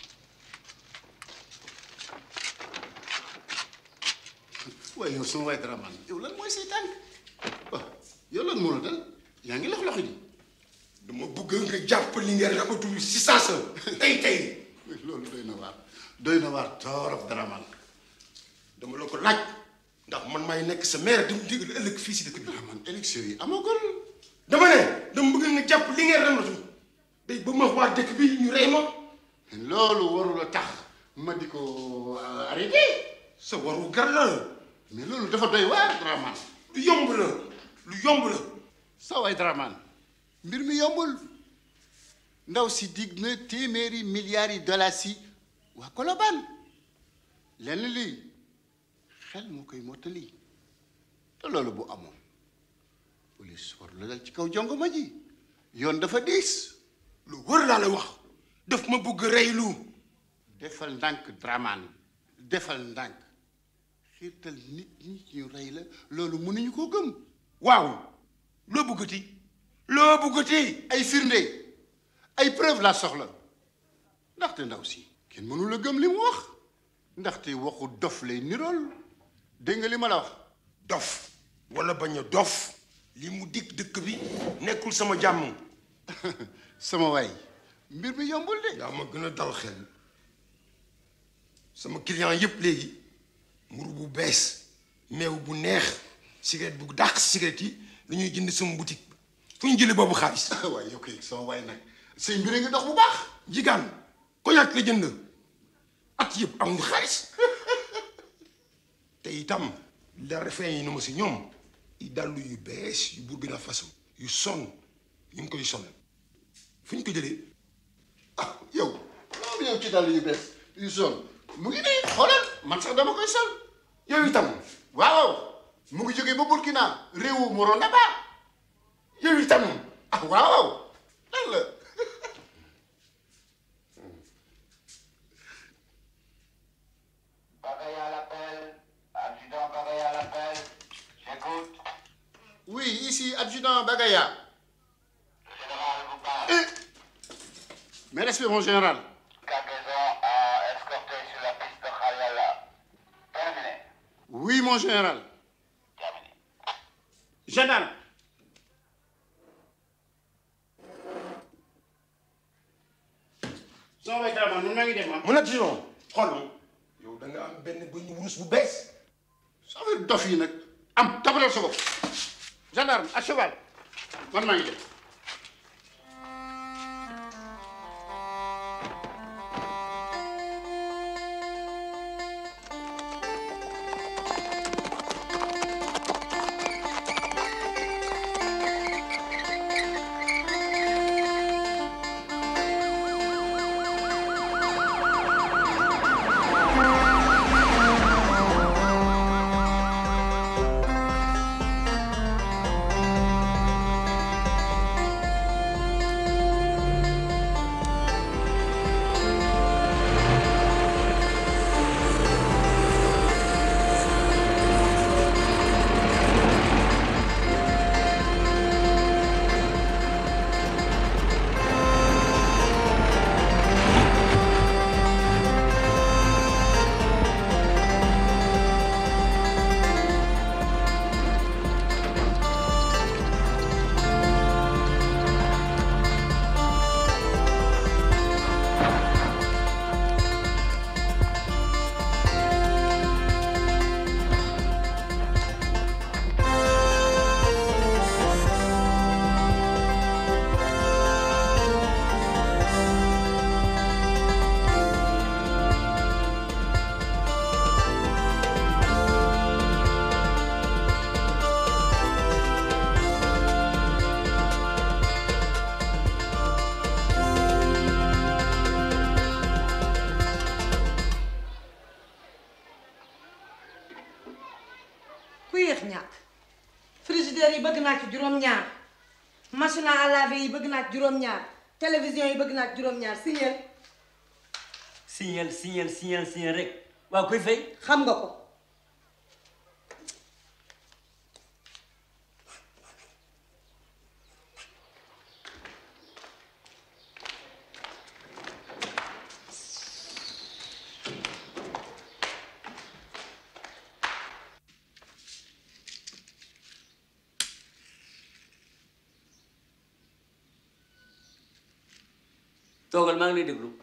waaye yow sama waay Dramane yow lan mooy say tànk waaw yow lan moo la dal yaa ngi lox loxo ji dama bëgg nga jàpp li ngeen rabatul si saasa tey tey loolu doy na waar doy na waar torop Dramane dama la ko laaj ndax man maay nekk sa maire di mu digal ëllëg fii si dëkk bi man élection yi amagul dama ne dama bëgg nga jàpp li ngeen rabatul day ba ma waa dëkk bi ñu rey ma loolu warul a tax ma di ko arrêté sa waru gar la mais loolu dafa doy waar Dramane lu yomb la lu yomb la sa waay Dramane mbir mi yombul ndaw si dig na téeméeri milliards yi dollars yi waa Colobane lenn lii xel moo koy mottali te loolu bu amoon police war la dal ci kaw jongoma ji yoon dafa diis lu wër laa la wax daf ma bëgg reylu defal ndànk Dramane defal ndànk xiirtal nit ñi ñu rey la loolu mënuñu koo gëm waaw loo bëggati loo bëggati ay firnde ay preuve laa soxla ndaxte ndaw si kenn mënu la gëm li mu wax ndaxte waxu dof lay nirool dégg nga li ma la wax dof wala bañ a dof li mu dig dëkk bi nekkul sama jàmm sama waay mbir mi yombul de. yaa ma gën a dal xel sama client yëpp léegi mburu bu bees meew bu neex cigarette bu dàq cigarette yi dañuy jënd sama boutique fu ñu jëlee boobu xaalis. waaye yow kay sama waay nag say mbir ngi dox bu baax. jigaan cognac la jënd at yëpp amuñu xaalis te itam la refrain yi nu ma si ñoom i dàllu yu bees yu Burkina Faso yu sonn ñu ngi koy sonal fu ñu ko jëlee ah yow loolu yow ci dàll yu bees yu sonn mu ngi nii xoolal man sax dama koy sol. yow itam. waaw mu ngi jógee ba Burkina réewu Morona ba. yow itam. ah waaw lan la. Bagaya l'appelle. Adjudant Bagaya l'appelle. J'écoute. oui ici adjudant Bagaya. Le général vous parle. Eh mes respects mon général. Cargaison à escorter sur la piste de Khaliala. Terminé. oui mon général. gendarme. soo may dara man nun maa ngi def ma. mu nekk ci yoon xool ma yow da nga am benn bu ñu wurus bu bees. soo fi dof yi nag am tabalal sa bopp. gendarme à cheval man maa ngi def. ku yéex ñàkk frigidaire yi bëgg naa ci juróom-ñaar machine à laver yi bëgg naa ci juróom-ñaar télévision yi bëgg naa ci juróom-ñaar signal signal signal signal signal rek waaw kuy fay xam nga ko toogal maa ngi lay déglu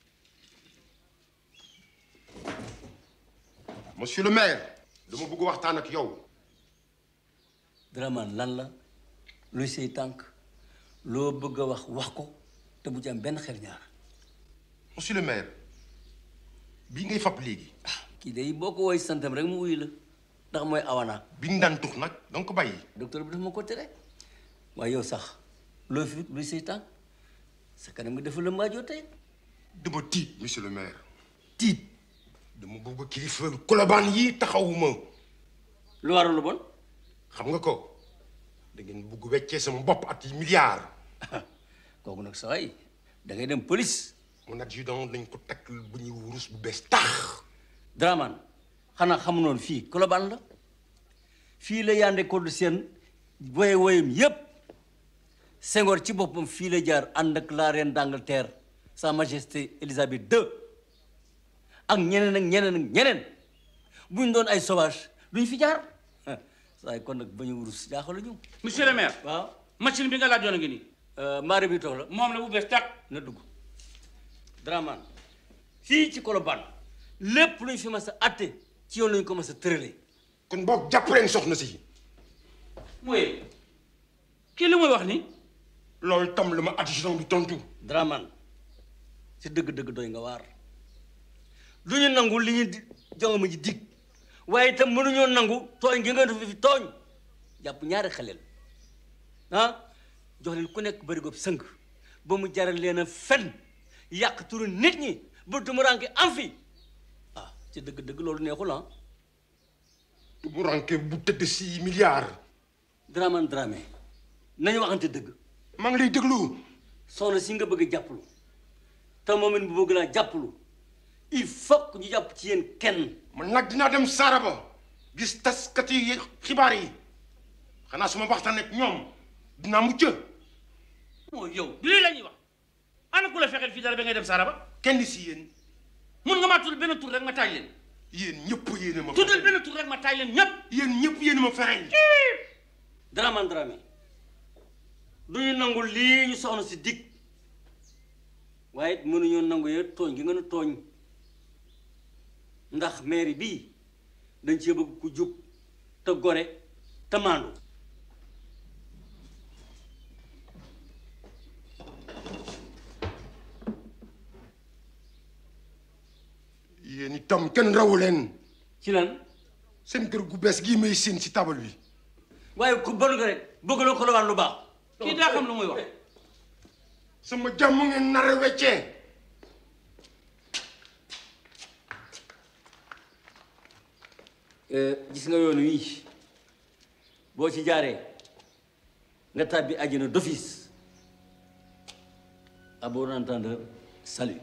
monsieur le maire dama bëgg waxtaan ak yow. Dramane lan la luy say tànk loo bëgg a wax wax ko te bu ci am benn xel ñaar monsieur le maire bii ngay fab léegi. kii day boo ko woy santam rek mu wuyu la ndax mooy awana bi nga daan tux nag da nga ko bàyyi. docteur bi dafa ma ko tere waaye yow sax loo fi luy say tànk sa kanam nga dafa la maajoo tey dama tiit monsieur le maire. tiit dama bëgg kilifa kolobaan yi taxawuma. lu waral lu bon. xam nga ko da ngeen bëgg weccee sama bopp at yi milliards. kooku nag saa yi da ngay dem police. mon adjudant dañ ko takk bu ñuy wurus bu bees tax. Dramane xanaa xamu noonu fii Colobane la fii la Yandé Codou Sène woye woyam yépp Senghor ci boppam fii la jaar ànd ak la reine d'Angleterre sa majesté Elisabeth II ak ñeneen ak ñeneen ak ñeneen buñ doon ay sauvage duñ fi jaar saa kon nag ba ñu wurus jaaxaluñu monsieur le maire. waaw machine bi nga laajoon a ngi nii. maare bi toog la moom la bu bees tàq. na dugg Dramane fii ci Colobane lépp luñ fi mas a atte ci yoon lañ ko mas a tëralee. kon boog jàpp leen soxna si. mooy kii li muy wax ni loolu tam la ma addition bi tontu. Dramane si dëgg-dëgg doy nga waar du ñu nangu li ñu di jonga ma ji dig waaye itam mënuñoo nangu tooñ gi nga def fi tooñ jàpp ñaari xaleel ah jox leen ku nekk bëri gob sëng ba mu jaral leen a fen yàq turu nit ñi ba tumuraanke am fi ah ci dëgg-dëgg loolu neexul ah tumuraanke bu tëdd si milliards. Dramane Dramé nañu waxante dëgg maa ngi lay déglu soxna si nga bëgg a jàppalu te moom it bu bëgg laa jàppalu il faut que ñu jàpp ci yéen kenn man nag dinaa dem Saraba gis taskat yi xibaar yi xanaa su ma waxtaan ak ñoom dinaa mucc. moo yow du lii la ñuy wax ana ku la fexeel fii dara ba ngay dem Saraba kenn si yéen mun nga maa tudd benn tur rek ma taaj leen yéen ñëpp yéen a ma. tuddal benn tur rek ma taaj leen ñëpp yéen ñëpp yéen a ma fexeel. Dramane Dramé du ñu nangu lii ñu soxna si dig waaye it mënuñoo nangu yee tooñ gi nga nu tooñ ndax mairie bii dañ cee bëgg ku jub te gore te maandu yéen itam kenn rawu leen. ci lan. seen kër gu bees gii may seen si tabal bi. waaye ku bon nga rek bëgg loo Colobane lu baax. kii daa xam lu muy wax. sama jàmm ngeen nar a weccee. gis nga yoon wii boo ci jaaree nga tàbbi àjjana d'office à bon entendeur salut.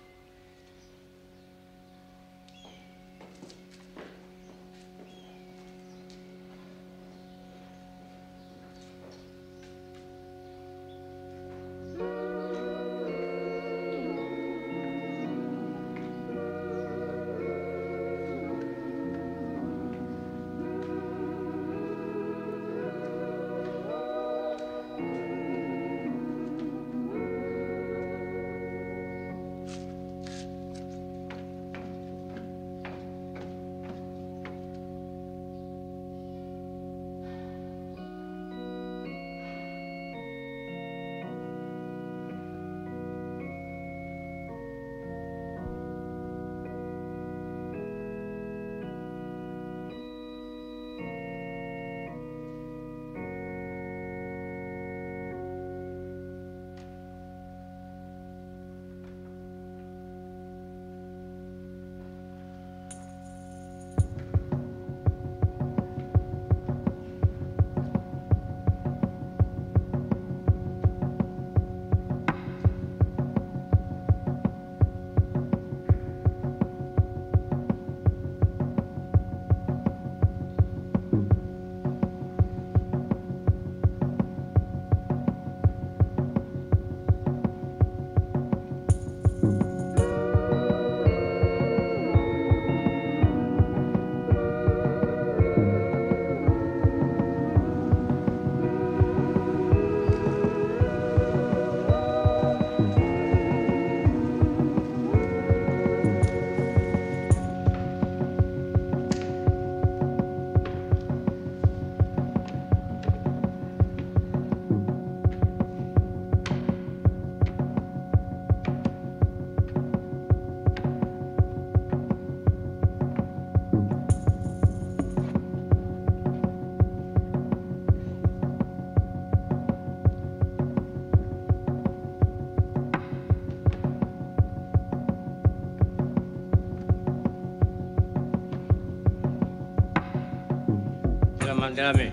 Dramane Dramé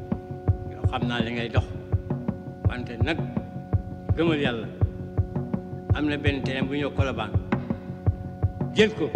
yow xam naa li ngay dox wante nag gëmal yàlla am na benn terrain bu ñëw Colobane jël ko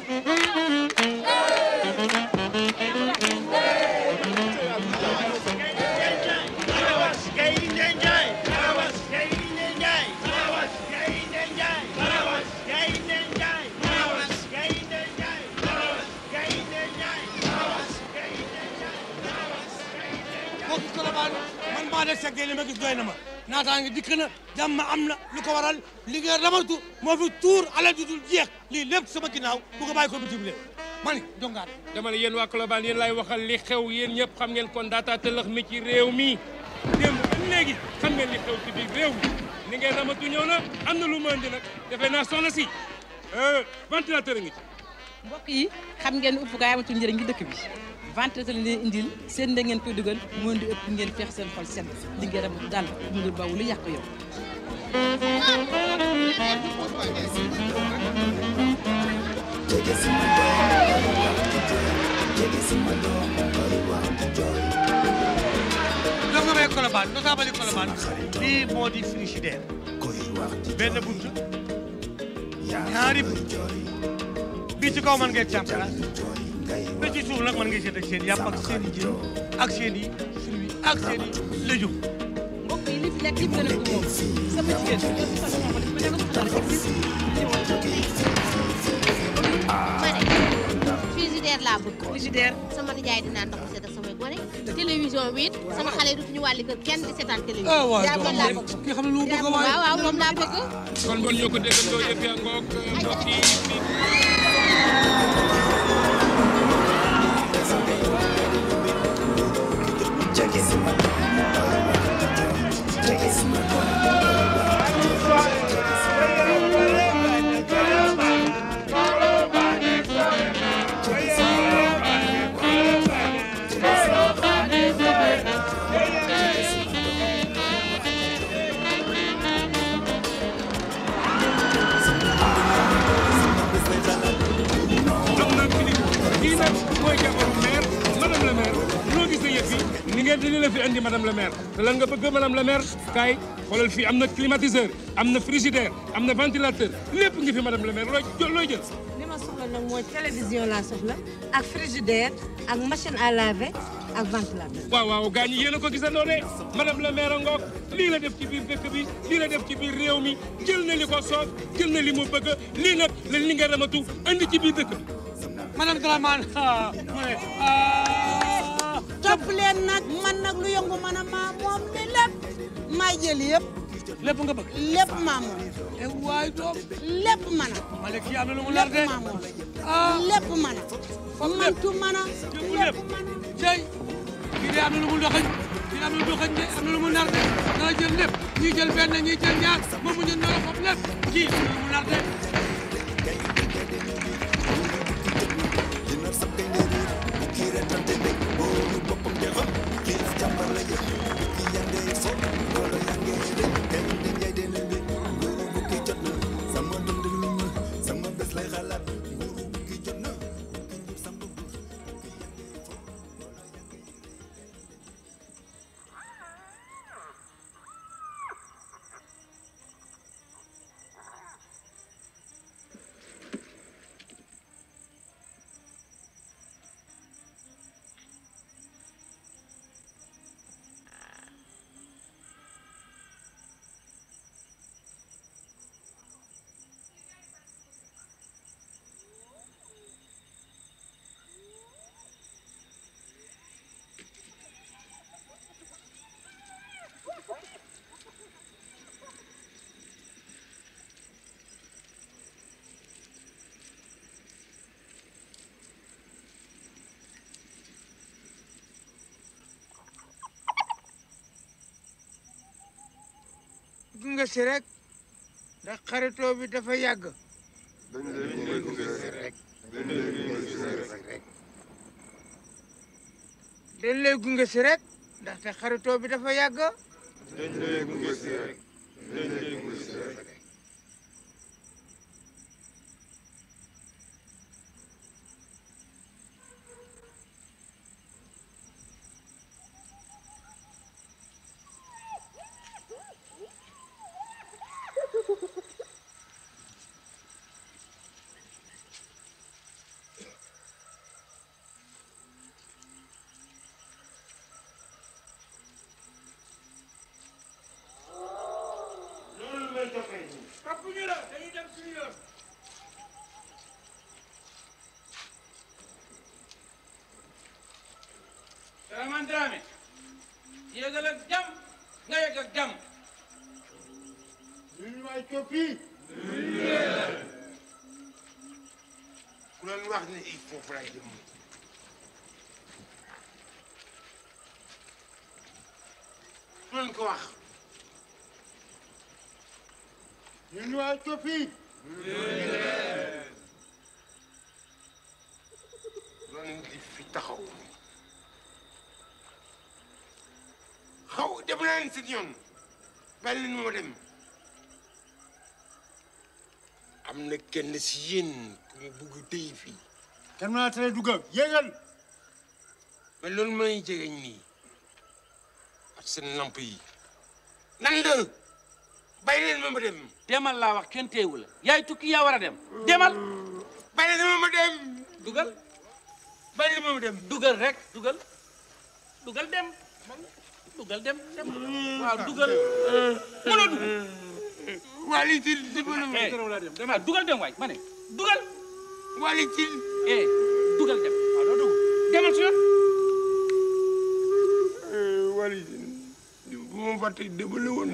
mbokki Colobane man maa de seggee li ma gis doy na ma naataa ngi dikk na jàmm am na lu ko waral li nga ramatu moo fi tuur alal ju dul jeex lii lépp sama ginnaaw bu ko bàyyi ko bitim réew man jongaat dama ne yéen waa Colobane yéen lay waxal li xew yéen ñëpp xam ngeen kon daataa tëlëx mi ci réew mi démb ba léegi xam ngeen li xew ci biir réew mi ni ngeen ramatu ñëw na am na lu mu andi nag defe naa soxna si ventilateur a ngi ci mbokk yi xam ngeen upp gaay amatul njëriñ ci dëkk bi ventilateur leen indil seen da ngeen koy dugal moo di ëpp ngeen feex seen xol sedd li ngeen am daal mu ngi bawu lu yàq yow donc may Colobane notable Colobane lii moo di frigidaire benn buntu ñaari buntu bii ci kaw mën ngeen càmm ba ci suuf nag mën ngeen seet ak seen yàpp ak seen i jën ak seen i fruits ak seen i légumes mbokk yi li fi lekk yëpp gën a ko moom sama jigéen ñëpp sax moom dafa nekk xale ma ne frigidaire laa bëgg. frigidaire. sama nijaay dinaa ndox mu sedd ak samay gone. télévision bi it sama xale yi dutuñu wàlli kër kenn di seetaan télévision. ah waay yaa moom laa bëgg. ki xam ne lu mu bëgg a waay waaw waaw moom laa bëgg. kon bon ñoo ko déggandoo yëf yaa ngoog mbokk yi kii nag mooy jabaru maire madame la maire loo gis ne yëf yi ni ngeen di la fi andi madame la maire te lan nga bëgg madame la maire kaay xoolal fii am na climatiseur am na frigidaire am na ventilateur lépp ngi fi madame la maire looy jël looy jël li ma soxla nag mooy télévision laa soxla ak frigidaire ak machine à laver ak ventilateur. waaw waaw gaa ñi yéen a ko gisandoo de madame la maire ngoog lii la def ci biir dëkk bi lii la def ci biir réew mi jël na li ko soof jël na li mu bëgg lii nag la li nga ramatu andi ci biir dëkk bi madame Dramane ah mu ne ah. topp leen nag man nag lu yëngu man a maa moom li lépp maa jël yëpp lépp nga bëgg lépp maa moom e waay doom lépp man a ma ne kii am na lu mu nar de lépp maa moom lépp man a man tu man a jëngu lépp cey kii de am na lu mu doxañ kii am na lu doxañ de am na lu mu nar de dana jël lépp ñii jël benn ñii jël ñaar moom mu ñu nar foofu lépp kii am na lu mu nar de gunge si rek ndax xaritoo bi dafa yàgg dañ lay gunge si rek ndaxte xaritoo bi dafa yàgg Souleymane Dramé yéegal ak jàmm nga yegg ak jàmm ñun waay coppi ku leen wax ne il faut fay dem ku leen ko wax ñun waay coppi loolu di fi taxaw xaw dem leen si ñoom bàyyi leen moo dem am na kenn si yéen ku mu bugg tey fii kan maa tere dugga yéegal mais loolu may jegeñ nii ak seen lamp yi nan la bàyyi leen ma ma dem demal laa wax kenn teewu la yaay tukki yaa war a dem demal bàyyi leen ma ma dem dugal bàyyi leen ma ma dem dugal rek dugal dugal dem dugal dem dem waaw dugal mënoo dugg wali ci dimbali ma demal dugal dem waay ma ne dugal wali ci eh dugal dem waaw doo dugg demal su yoon wali bu ma fàtte dimbali woon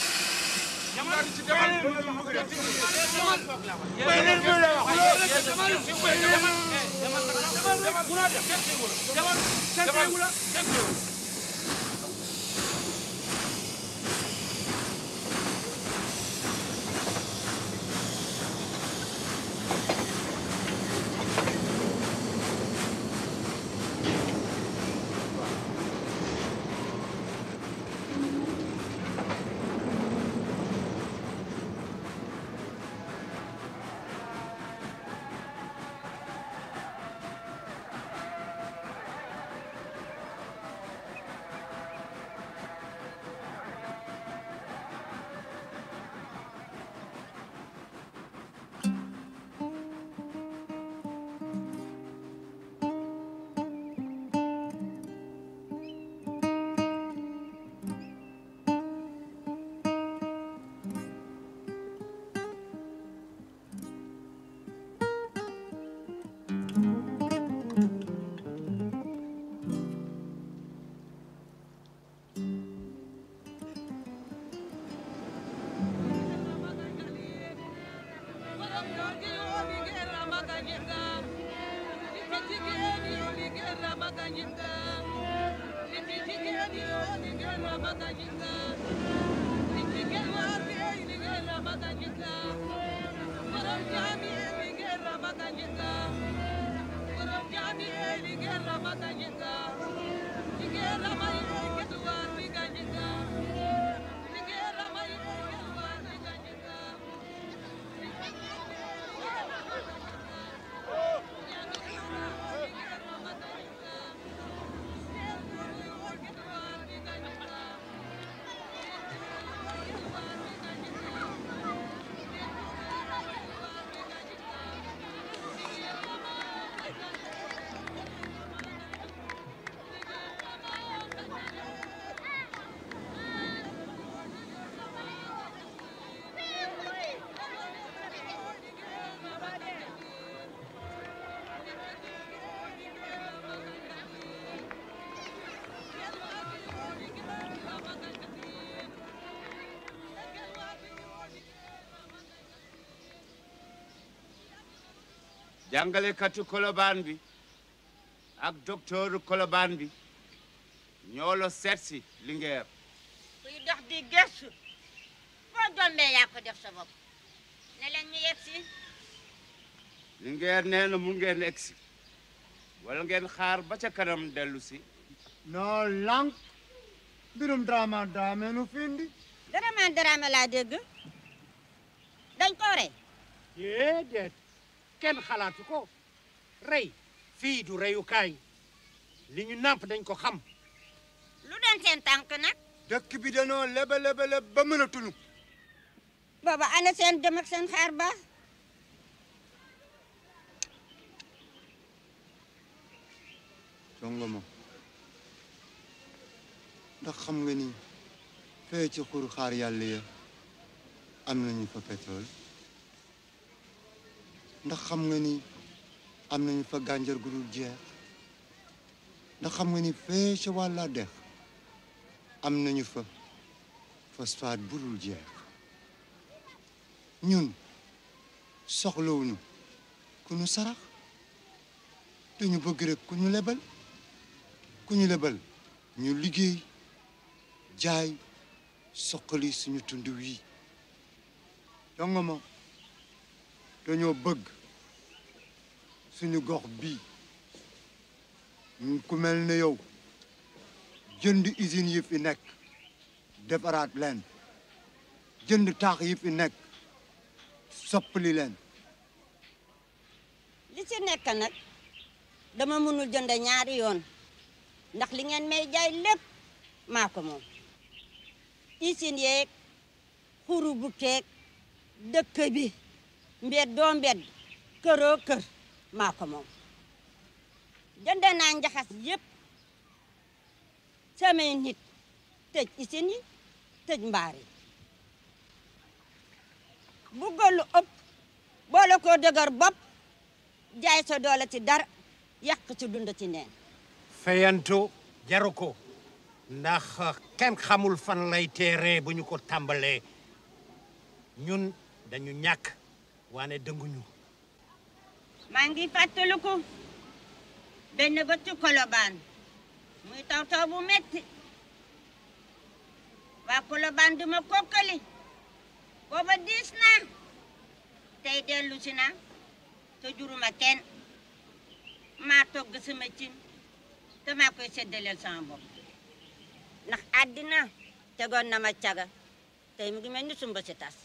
jàngalekatu kolobaan bi ak docteur kolobaan bi ñoo la seet si Linguère kuy dox di gëstu foo jombee yaa ko def sa bopp ne leen ñu yegg si Linguère nee na mu ngeen egsi wala ngeen xaar ba ca kanam dellu si noo lànk mbirum drama daame nu findi Dramé Dramé laa dégg dañ ko rey déedéet kenn xalaatu ko rey fii du reyukaay li ñu nàmp dañ ko xam lu doon seen tànk nag dëkk bi danoo lebe lebe leb ba mën a tunu booba ana seen dem ak seen xaar ba jongo ma ndax xam nga ni fee ci xur xaar yàlla ya am nañu fa pétrole ndax xam nga ni am nañu fa gànjar gu dul jeex ndax xam nga ni fee ca wàlla dex am nañu fa phosphate bu dul jeex ñun soxlawuñu ku ñu sarax dañu bëgg rek ku ñu lebal ku ñu lebal ñu liggéey jaay soqali suñu tund wi jonga ma dañoo bëgg suñu gox bii ku mel ne yow jënd usine yi fi nekk defaraat leen jënd taax yi fi nekk soppali leen li ci nekk nag dama mënul jënd ñaari yoon ndax li ngeen may jaay lépp maa ko moom usine yeeg xuru bu keeg dëkk bi mbedd doo mbedd këroo kër maa ko moom jënd naa njaxas yépp samay nit tëj usine yi tëj mbaar yi buggal lu ëpp boole koo dëgër bopp jaay sa doole ci dara yàq ci dund ci neen fayantu jaru ko ndax kenn xamul fan lay teeree bu ñu ko tàmbalee ñun dañu ñàkk waane dënguñu maa ngi fàttaliku benn bëccu kolobaan muy taw taw bu metti waa kolobaan di ma kokkali booba diis naa tey dellu si naa te juruma kenn maa togg sama cin te maa koy séddaleel sama bopp ndax àddina tegoon na ma caga tey mu ngi mel ni sumba si tas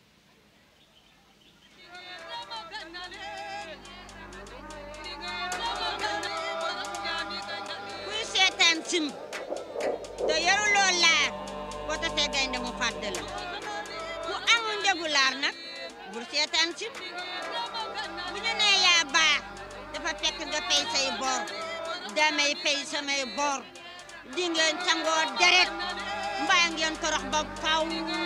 kuy seetaan sim te yoruloo laar boo tasee gaynde mu fàtte la ku amul njëgu laar nag bul seetaan sim bu ñu nee yaa baax dafa fekk nga fay say bor damay fay samay bor di ngeen sangoo deret mbaa ngeen torox ba faw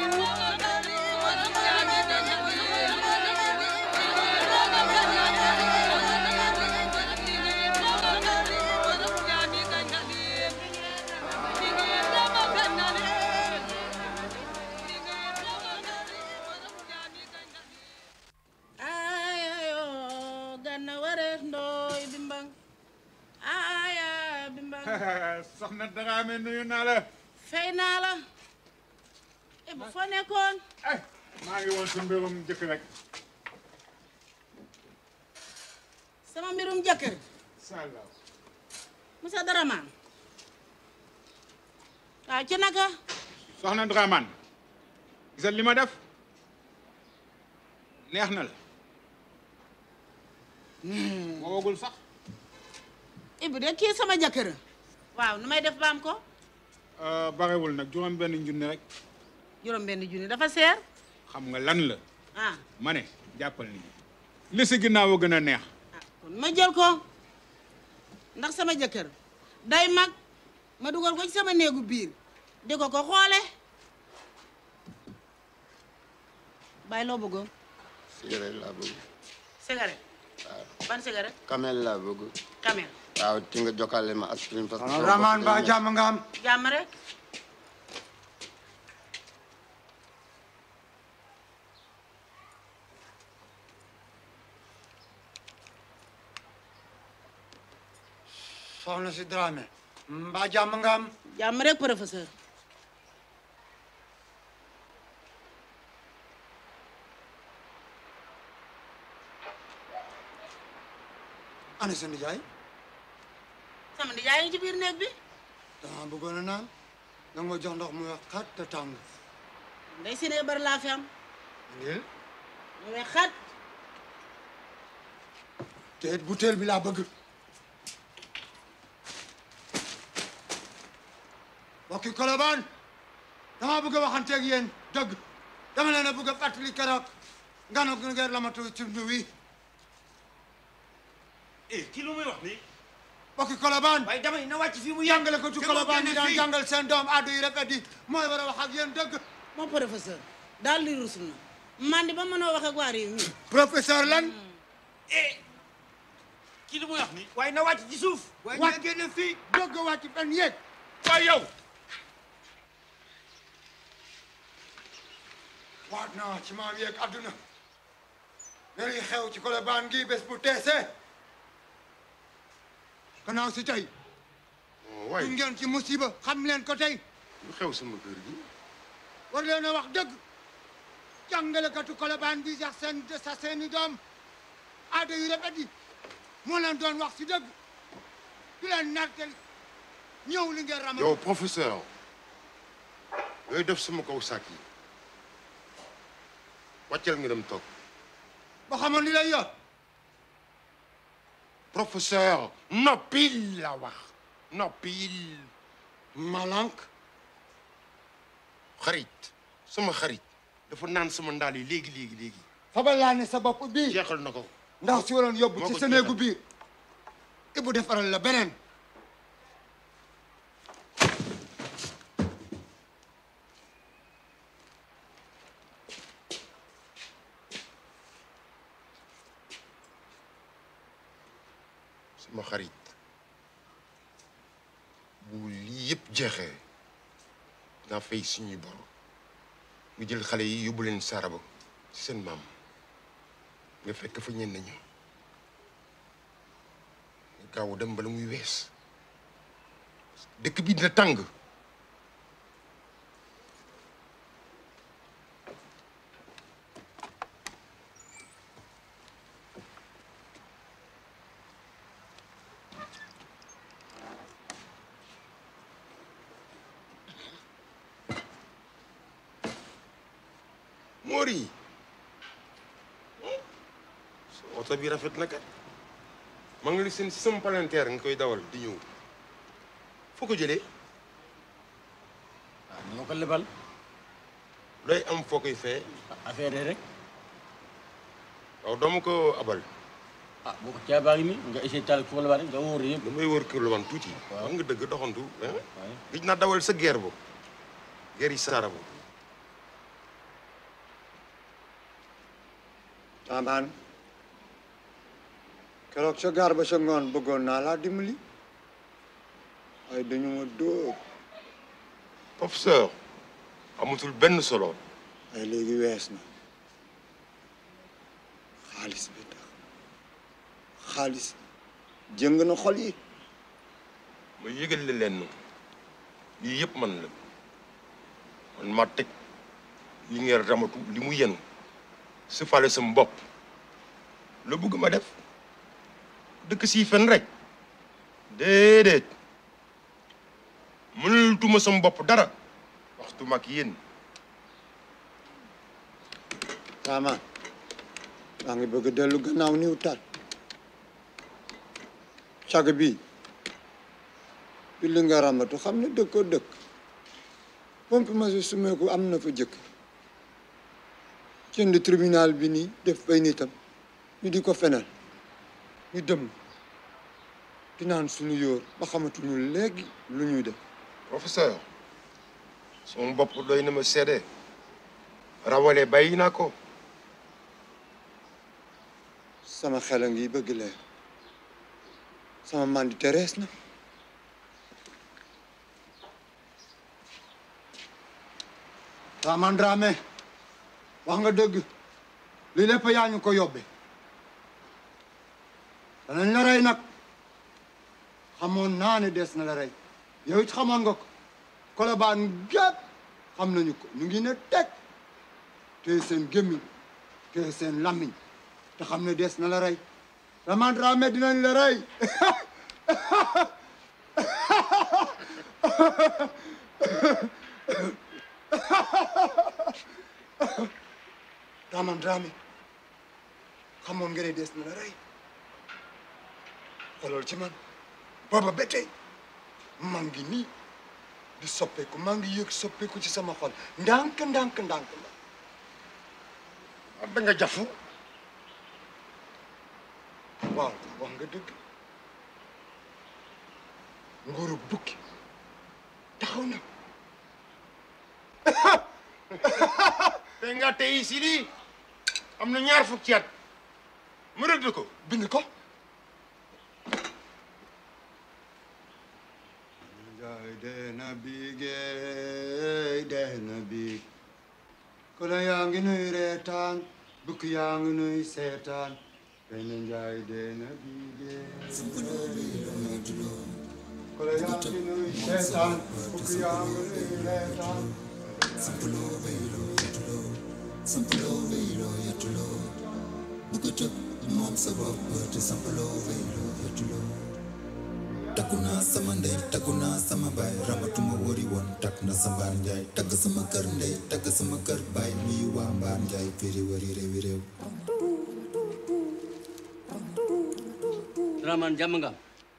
ayayo ganna wareef ndooy bimbang aya bimbang soxna Dramé nuyu naa la. fay naa la e bu foo nekkoon maa ngi woon sa mbirum jëkk rek. sama mbirum jëkkër sala Moussa Daraman waaw ci naka soxna Dramane gisal li ma def neex na la. woowagul sax. Ibu de kii sama jëkkër waaw nu may def baam ko barewul nag juróom benn junni rek. juróom benn junni dafa seer xam nga lan la. ah ma ne jàppal ni li si ginnaaw a gën a neex. kon ma jël ko ndax sama jëkkër day mag ma dugal ko ci sama néegu biir di ko ko xoole bàyyi loo bëggoon cigarette laa bëgg cigarette ban cigarette kamel laa bëgg camel waaw ci nga jokkale ma aspirine parce que Soxna Dramane ba jàmm nga am jàmm rek soxna si Dramé mbaa jàmm nga am jàmm rek professeur ana sa nijaay sama nijaay ngi ci biir néeg bi dama bëggoon a naan da nga ma jox ndox mu wex xat te tàng ndey si ne bari laa fi am ngir mu wex xat te it butéel bi laa bëgg mbokki Colobane dama bëgg a waxanteeg yéen dëgg dama leen a bëgg a fàttali keroog nganu ngeer la ma tuuti ci ndu wi eh kii lu muy wax nii. mbokki Colobane waaye dama ni na wàcc fii mu jàngale ko ci te Colobane moo yi génne daan fii. jàngal seen doom addu yi rafet yi mooy war a wax ak yéen dëgg moom professeur daal li rus na man di ba mënoo wax ak waa réew mi professeur lan eh kii lu muy wax ni waaye na wàcc ci suuf waaye wàcc ñu génn fii dogg a wàcc fenn yéeg waaye yow waat naa ci maam yeeg adduna ne li xew ci Colobane gi bés bu teesee gannaaw si tey waay du ngeen ci musiba xam leen ko tey lu xew sama kër gi war leen a wax dëgg jàngalekatu Colobane bi sax seen sa seeni doom aada yu rafet yi moo leen doon wax si dëgg du leen nartel ñëw li ngeen ramal yow professeur yooyu def sama kaw sàkk yi wàccal nga dem toog ba xamoon li lay yor professeur noppil la wax noppil malank xarit sama xarit dafa naan sama ndaal yi léegi léegi léegi fabal laa ne sa bopp bii jeexal na ko ndax si waroon yóbbu moo ci ko sa néegu jeexal. biir ibu defaral la beneen sama xarit bu lii yëpp jeexee naa fay suñuy bor nga jël xale yi yóbbu leen saraba ci seen maam nga fekk fa ñenn ñi nga gaaw dem bala muy wees dëkk bi dina tàng Mori sa oto bi rafet na kat ma ngi li seen si sama palanteer nga koy dawal di ñëw foo ko jëlee waaw ni ma ko lebal looy am foo koy fee affaire yi rek waaw doomu ko abal ah boo ko caabaa ngi nii nga essayé taal ko lebal rek nga wóor yëpp damay wër kër la wan tuuti wax nga dëgg doxantu gis naa dawal sa guerre bo guerre yi saara bo taamaan keroog sa gaar ba sa ngoon bëggoon naa laa dimbali waaye dañu ma dóor professeur amatul benn solo waaye léegi wees na xaalis bi tax xaalis jëng na xol yi ma yëgal la leen lii yëpp man la man ma teg li ngeen ramatu li mu yenu su fale sama bopp la bëgg ma def dëkk sii fen rek déedéet mënul tuma sama bopp dara waxtu mag yéen taamaan maa ngi bëgg a dellu gannaaw niw tat cag bi bi li nga ramatu xam ne dëkkoo dëkk pompe ma si sumeeku am na fa jëkk jënd tribunal bi nii def ay nitam ñu di ko fenal ñu dem di naan suñu yóor ba xamatuñu léegi lu ñuy def professeur sama bopp doy na ma seede rawale bàyyi naa ko sama xel a ngi bëgg leer sama mandi terees na Taman Dramé wax nga dëgg li lépp yaa ñu ko yóbbe danañ la rey nag xamoon naa ne des na la rey yow it xamoon nga ko Colobane gépp xam nañu ko ñu ngi ne teg te seen gémmiñ te seen lammiñ te xam ne des na la rey Taman Dramé dinañ la rey Taman Dramé xamoon nga ne des na la rey xoolal ci man booba ba tey maa ngi nii di soppeeku maa ngi yëg soppeeku ci sama xol ndànk ndànk ndànk la da nga jafu waaw wax nga dëgg nguuru bukki taxaw na te nga tey si lii am na ñaar fukki at mu rëdd ko bind ko dee na biigéey dee na biig kolo yaa ngi nuy reetaan bukk yaa ngi nuy seetaan benn njaay dee na biigéey kolo yaa ngi nuy seetaan bukk yaa ngi nuy reetaan Sampuloo bayloo yatuloo sampuloo bayloo yatuloo bugg a tëb moom sa bopp te sampuloo bayloo yatuloo takku naa sama ndey takku naa sama baay ramatuma wari woon takk na sa mbaar njaay tagg sama kër ndey tagg sama kër baay nuyu waa mbaar njaay féeri wari réewi réew Dramane jàmm nga am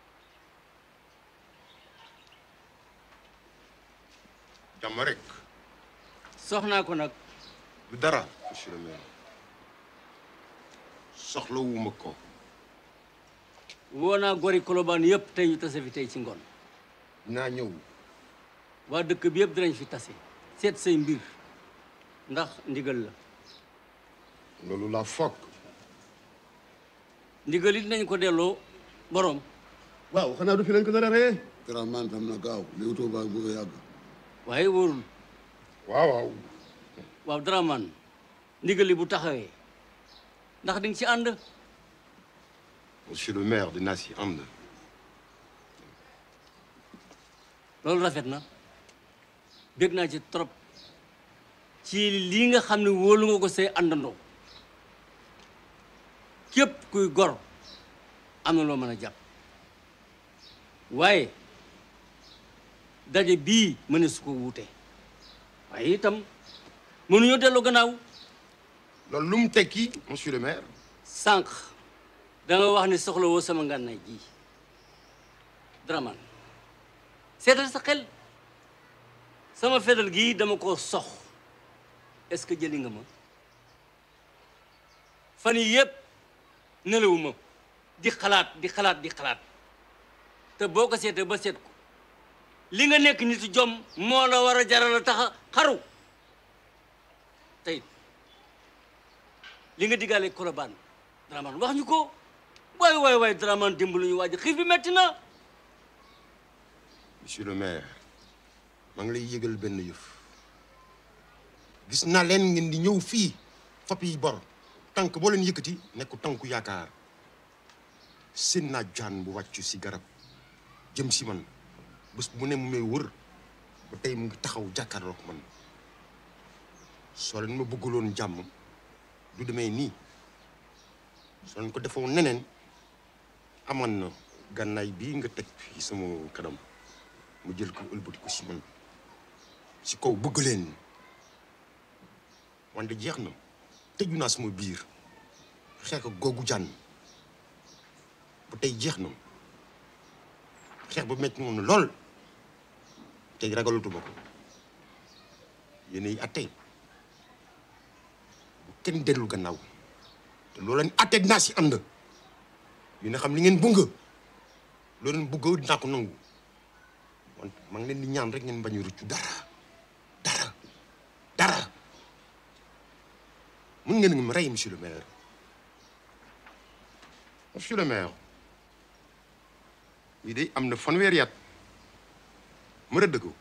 jàmm rek soxnaa ko nag du dara monsieur le maire soxlawuma ko woo naa gori Colobane yëpp tey ñu tase fi tey ci ngoon naa ñëw waa dëkk bi yëpp dinañ fi tase seet say mbir ndax ndigal la loolu laa foog ndigal it nañ ko delloo borom waaw xanaa du fi lañ ko dara ree Dramane tam na gaaw Leewtoo baa bëgg a yàgg waaye wóorul waaw waaw waaw Dramane ndigal li bu taxawee ndax di nga ci ànd monsieur le maire dinaa si ànd loolu rafet na bég naa ci trop ci lii nga xam ne wóolu nga ko say àndandoo képp kuy gor am na loo mën a jàpp waaye daje bii mëne su ko wuute waaye itam mënuñoo delloo gannaaw loolu lu mu tekki monsieur le maire sànq da nga wax ne soxla woo sama ngànnaay ji Dramane seetal sa xel sama fetal gii dama ko sox est-ce que jëli nga ma fan yii yëpp nelawuma di xalaat di xalaat di xalaat te boo ko seetee ba seet ko li nga nekk nit jom moo la war a jaral a tax a xaru tey li nga diggaale Colobane Dramane wax ñu ko waay waay waay Dramane dimbali ñu waaj xiif bi metti na monsieur le maire maa ngi lay yëgal benn yëf gis naa leen ngeen di ñëw fii fop yi bor tànk boo leen yëkkati nekku tànku yaakaar seen naa jaan bu wàccu si garab jëm si man bés bu ne mu may wër ba tey mu ngi taxaw jàkkaarloog man soo leen ma bëggaloon jàmm du demee nii soo leen ko defoon neneen amoon na gànnaay bii nga teg fii sama kanam mu jël ko ëlbati ko si man si kaw bëgg leen wante jeex na tëju naa sama biir xeex ak googu jànn ba tey jeex na xeex ba metti moom na lool tey ragalatuma ko yéenay atte bu kenn dellu gannaaw te loo leen atte dinaa si ànd yéen a xam li ngeen bëgg loo leen bëgg dinaa ko nangu wante maa ngi leen di ñaan rek ngeen bañ a rëccu dara dara dara mun ngeen ma rey monsieur le maire monsieur le maire lii de am na fanweeri at ma rëdd ko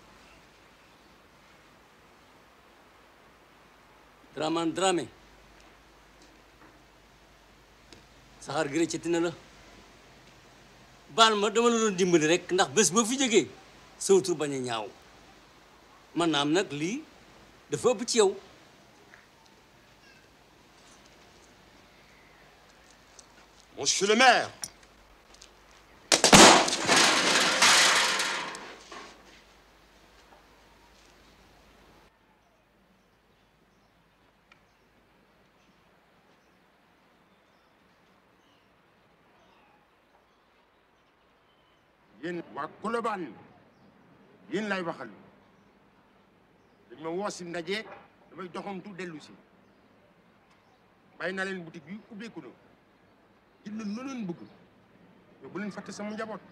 Dramane Dramé saxaar gi rëccati na la baal ma dama la doon dimbali rek ndax bés boo fi jógee sawtur bañ a ñaaw man naam nag lii dafa ëpp ci yow monsieur le maire yéen waa Colobane yéen lay waxal dañ ma woo si ndaje damay doxantu dellu si bàyyi naa leen boutique bi ubbeeku na jël leen loo leen bëgg mais bu leen fàtte sama njaboot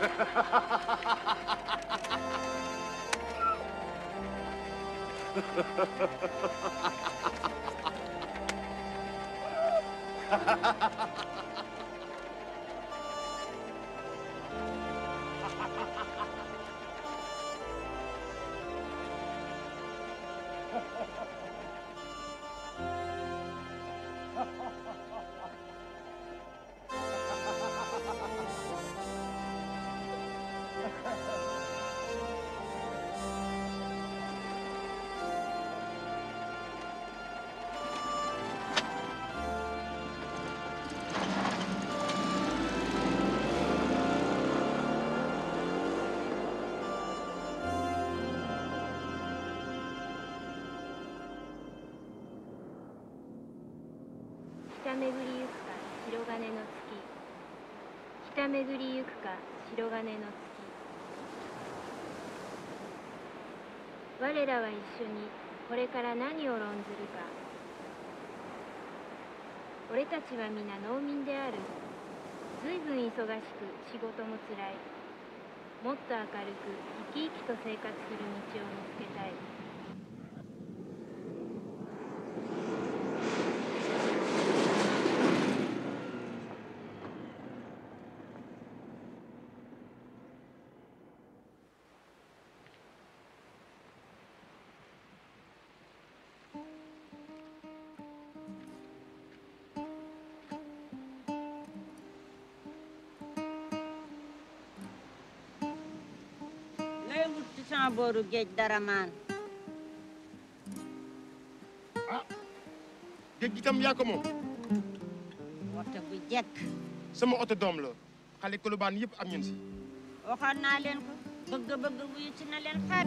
北巡りゆくか白金の月北巡りゆくか白金の月我らは一緒にこれから何を論ずるか俺たちは皆農民である随分忙しく仕事もつらいもっと明るく生き生きと生活する道を見つけたい lay wut ci sama booru géej dara maan géej gi tam yaa ko moom waxte bu jekk sama oto doom la xale kolobaan yëpp am ñun si waxoon naa leen ko bëgg-bëgg wuyu ci na leen xaat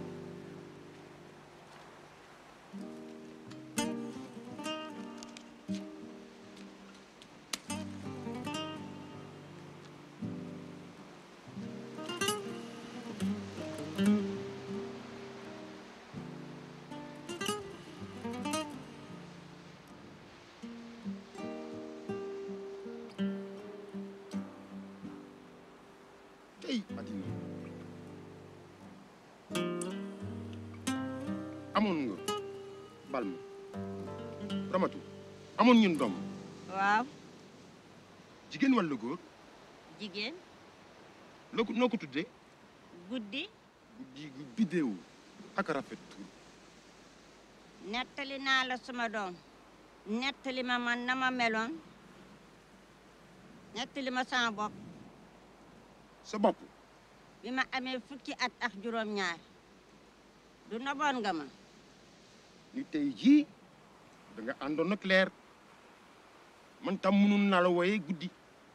tey Madina amoon nga bal ma ramatu amoon ñun doom waaw jigéen walla góor jigéen loo ko noo ko tuddee guddi guddi gu bidéew ak rafet tur nettali naa la suma doom nettali ma man na ma meloon nettali ma sama bopp sa bopp bi ma amee fukki at ak juróom-ñaar du noboon nga ma ni tey jii da nga àndoon ak leer man tam mënun naa la wooyee guddi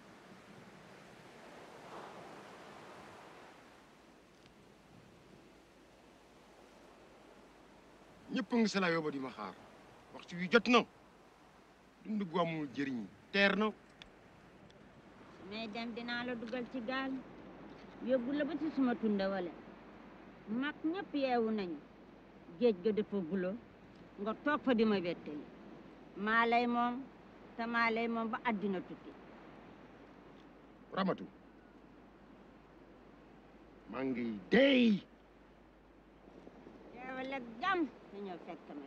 ñëpp a ngi sa la yóbba di ma xaar waxtu wi jot na dund gu amul jëriñ teer na mais dem dinaa la dugal ci gaal yóbbu la ba ci suma tunda wala mag ñëpp yeewu nañu géej ga dafa bulo nga toog fa di ma wettali maa lay moom te maa lay moom ba àddina tukki ramatu maa ngi dey teewal ak jàmm te ñëw fekk ma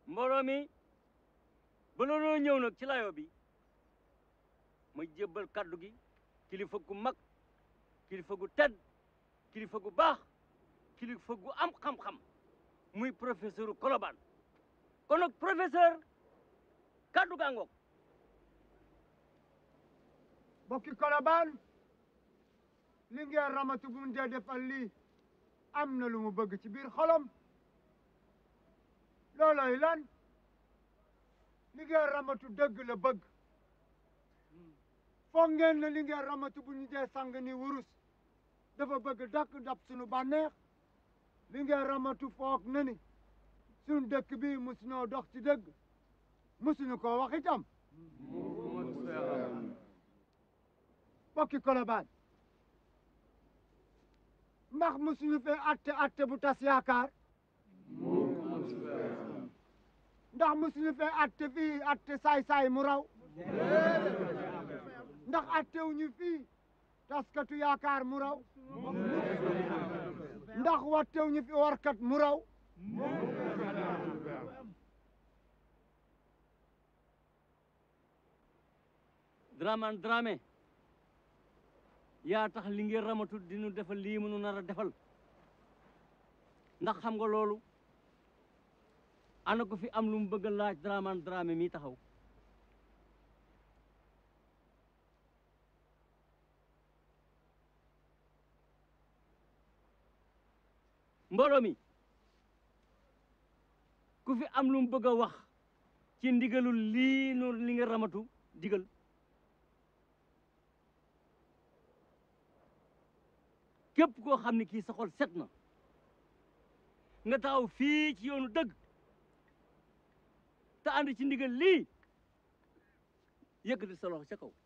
mbooloo mi ba looloo ñëw nag ci layo bi ma jébbal kaddu gi kilifa gu mag kilifa gu tedd kilifa gu baax kilifa gu am xam-xam muy professeur Colobane kon nag professeur kaddu gaa ngoog bokki Colobane li ngeen ramatu bu mu dee defal lii am na lu mu bëgg ci biir xolam looloy lan li ngeen ramatu dëgg la bëgg foog ngeen ne li ngeen ramatu bu ñu dee sang ni wurus dafa bëgg dakk dab sunu bànneex li ngeen ramatu foog na ni sunu dëkk bi musunoo dox ci dëgg musuñu ko wax itam bokki Colobane ndax musuñu fee atte atte bu tas yaakaar ndax musuñu fee atte fii atte saay-saay mu raw ndax attewuñu fii taskatu yaakaar mu raw ndax wattewuñu fi warkat mu raw Dramane Dramé yaa tax li ngeen ramatu dinu defal lii mënu nar a defal ndax xam nga loolu ana ko fi am lu mu bëgg a laaj Dramane Dramé mi taxaw mbooloo mi ku fi am lu mu bëgg a wax ci ndigalul lii nu li nga ramatu digal képp koo xam ne kii sa xol set na nga taxaw fii ci yoonu dëgg te ànd ci ndigal lii yëkkati sa loxo ca kaw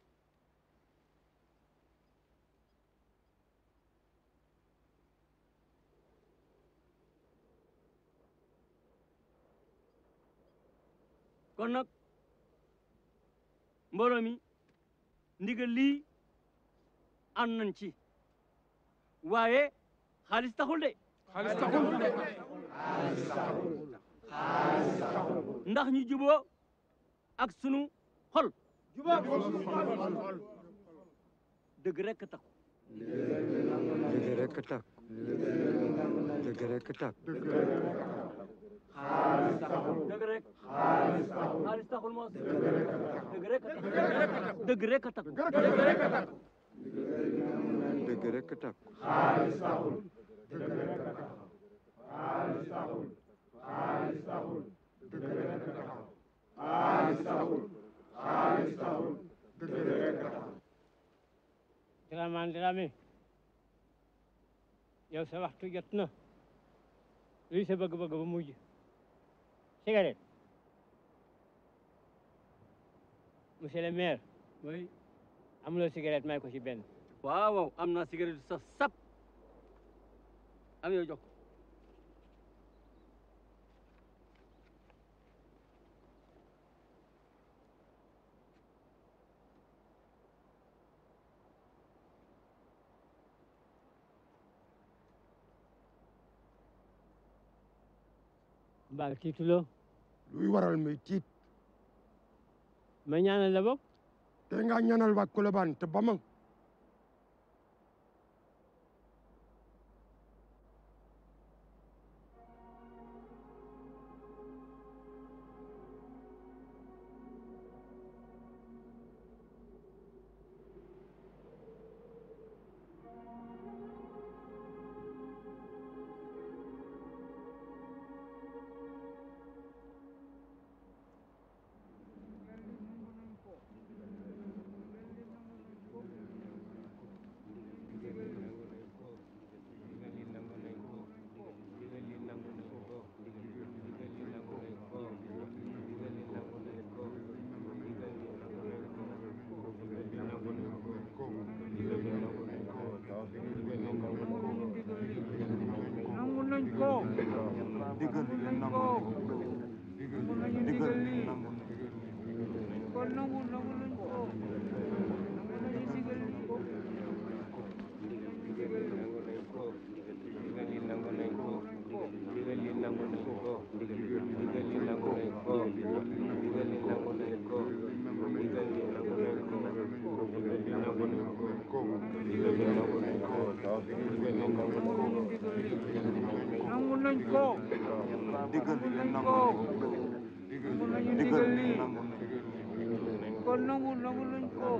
kon nag mbooloo mi ndigal lii ànd nañ ci waaye xaalis taxul de. xaalis taxul de. ndax ñu juboo ak sunu xol. juboo dëgg rek tax. dëgg rek tax dëgg rek tax xaalis taxul. dëgg rek. xaalis taxul. xaalis taxul moos. dëgg rek tax. dëgg rek tax. dëgg rek tax. dëgg rek tax xaalis taxul dëgg rek a tax xaalis taxul xaalis taxul dëgg rek a tax xaalis taxul xaalis taxul dëgg rek a tax Dramane Dramé yow sa waxtu jot na luy sa bëgg-bëgg ba mujj cigarette monsieur le maire oui amuloo cigarette may ko ci benn waaw waaw am naa cigarette saf sap am yow jox ko mbaa tiituloo luy waral muy tiit ma ñaanal la bopp te nga ñaanal waa Colobane te ba ma digal li nangu nañ digal li nangu nañ kon nangu nangu nañ ko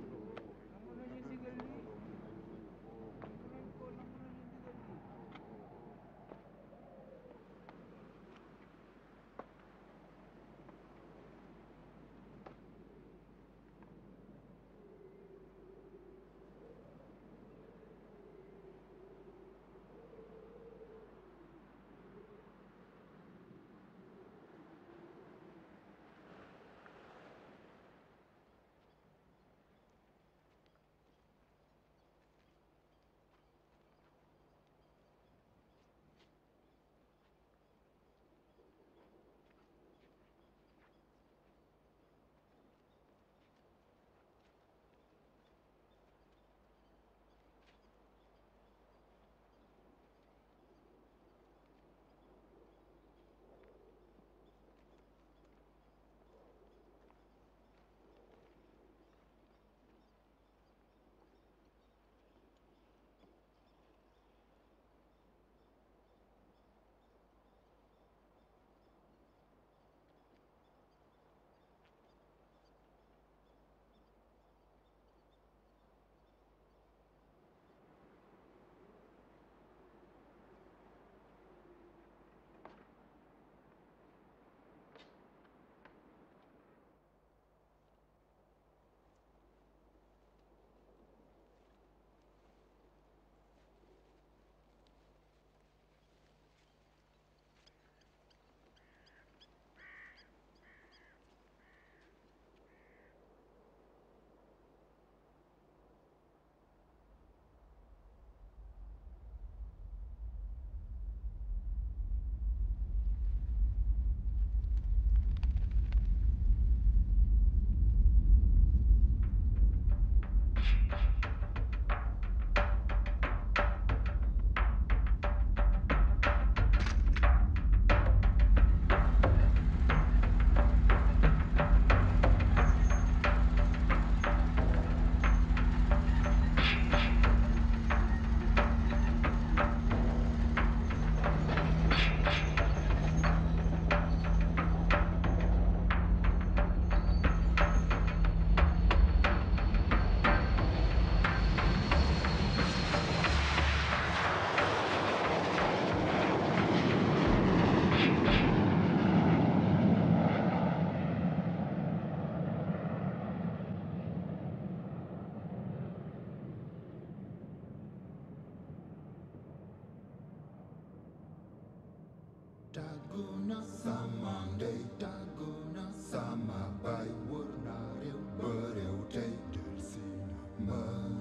Taguna sama ndey taguna sama bay wër naa réew ba réew tey del si ma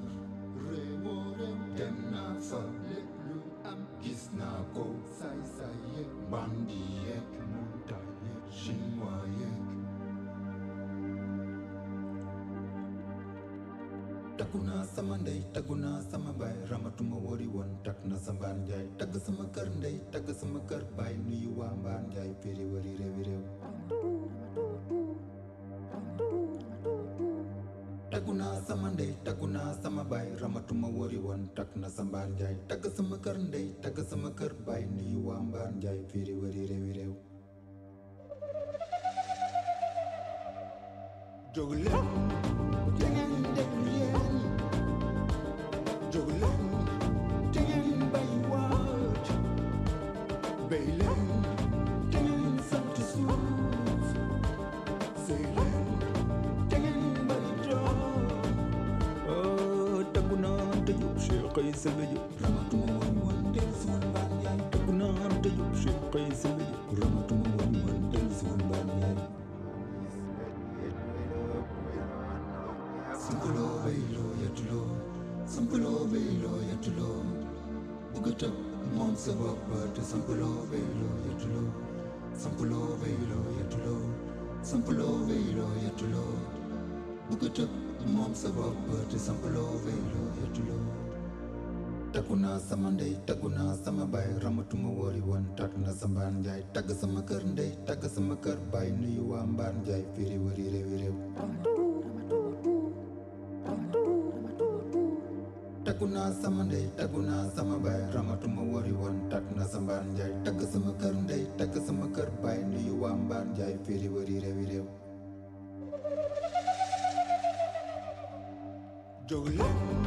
réewo réew dem naa fa lépp lu am gis naa ko say say yeeg bandi yeeg montagne yeeg chinois yeeg taggu naa sama ndey taggu naa sama baay ramatuma wari woon tag na sa mbaan njaay tagg sama kër ndey tagg sama kër baay nuyu waa mbaan njaay péri wari réewi réew taggu naa sama ndey taggu naa sama baay ramatuma wari woon tag na sa mbaan njaay tagg sama kër ndey tagg sama kër baay nuyu waa mbaan njaay péri wari réewi réew jóg leen te ngeen déglu yéen jóg leen te ngeen bay waat bay leen te ngeen sant suuf sëy leen te ngeen bay doom taggu naa te jóg Cheikh ay sëbe jóg ramatuma woon woon del si woon mbaan yaay taggu naa te jóg Cheikh ay sëbe jóg ramatuma woon woon del si woon mbaan yaay Sampuloo bayloo yettuloo sampuloo bayloo yettuloo bugg a tëb moom sa bopp te sampuloo bayloo yettuloo sampuloo bayloo yettuloo sampuloo bayloo yettuloo bugg a tëb moom sa bopp te sampuloo bayloo yettuloo taggu naa sama ndey taggu naa sama baay ramatuma wari woon tag na sa mbaan njaay tagg sama kër ndey tagg sama kër baay nuyu waa mbaan njaay firi wari réewi réew taggu naa sama ndey taggu naa sama baay ramatuma wari woon tàkk na sa mbaan njaay tagg sama kër ndey tagg sama kër baay nuyu waa mbaan njaay féeri wari réewi réew jóg leen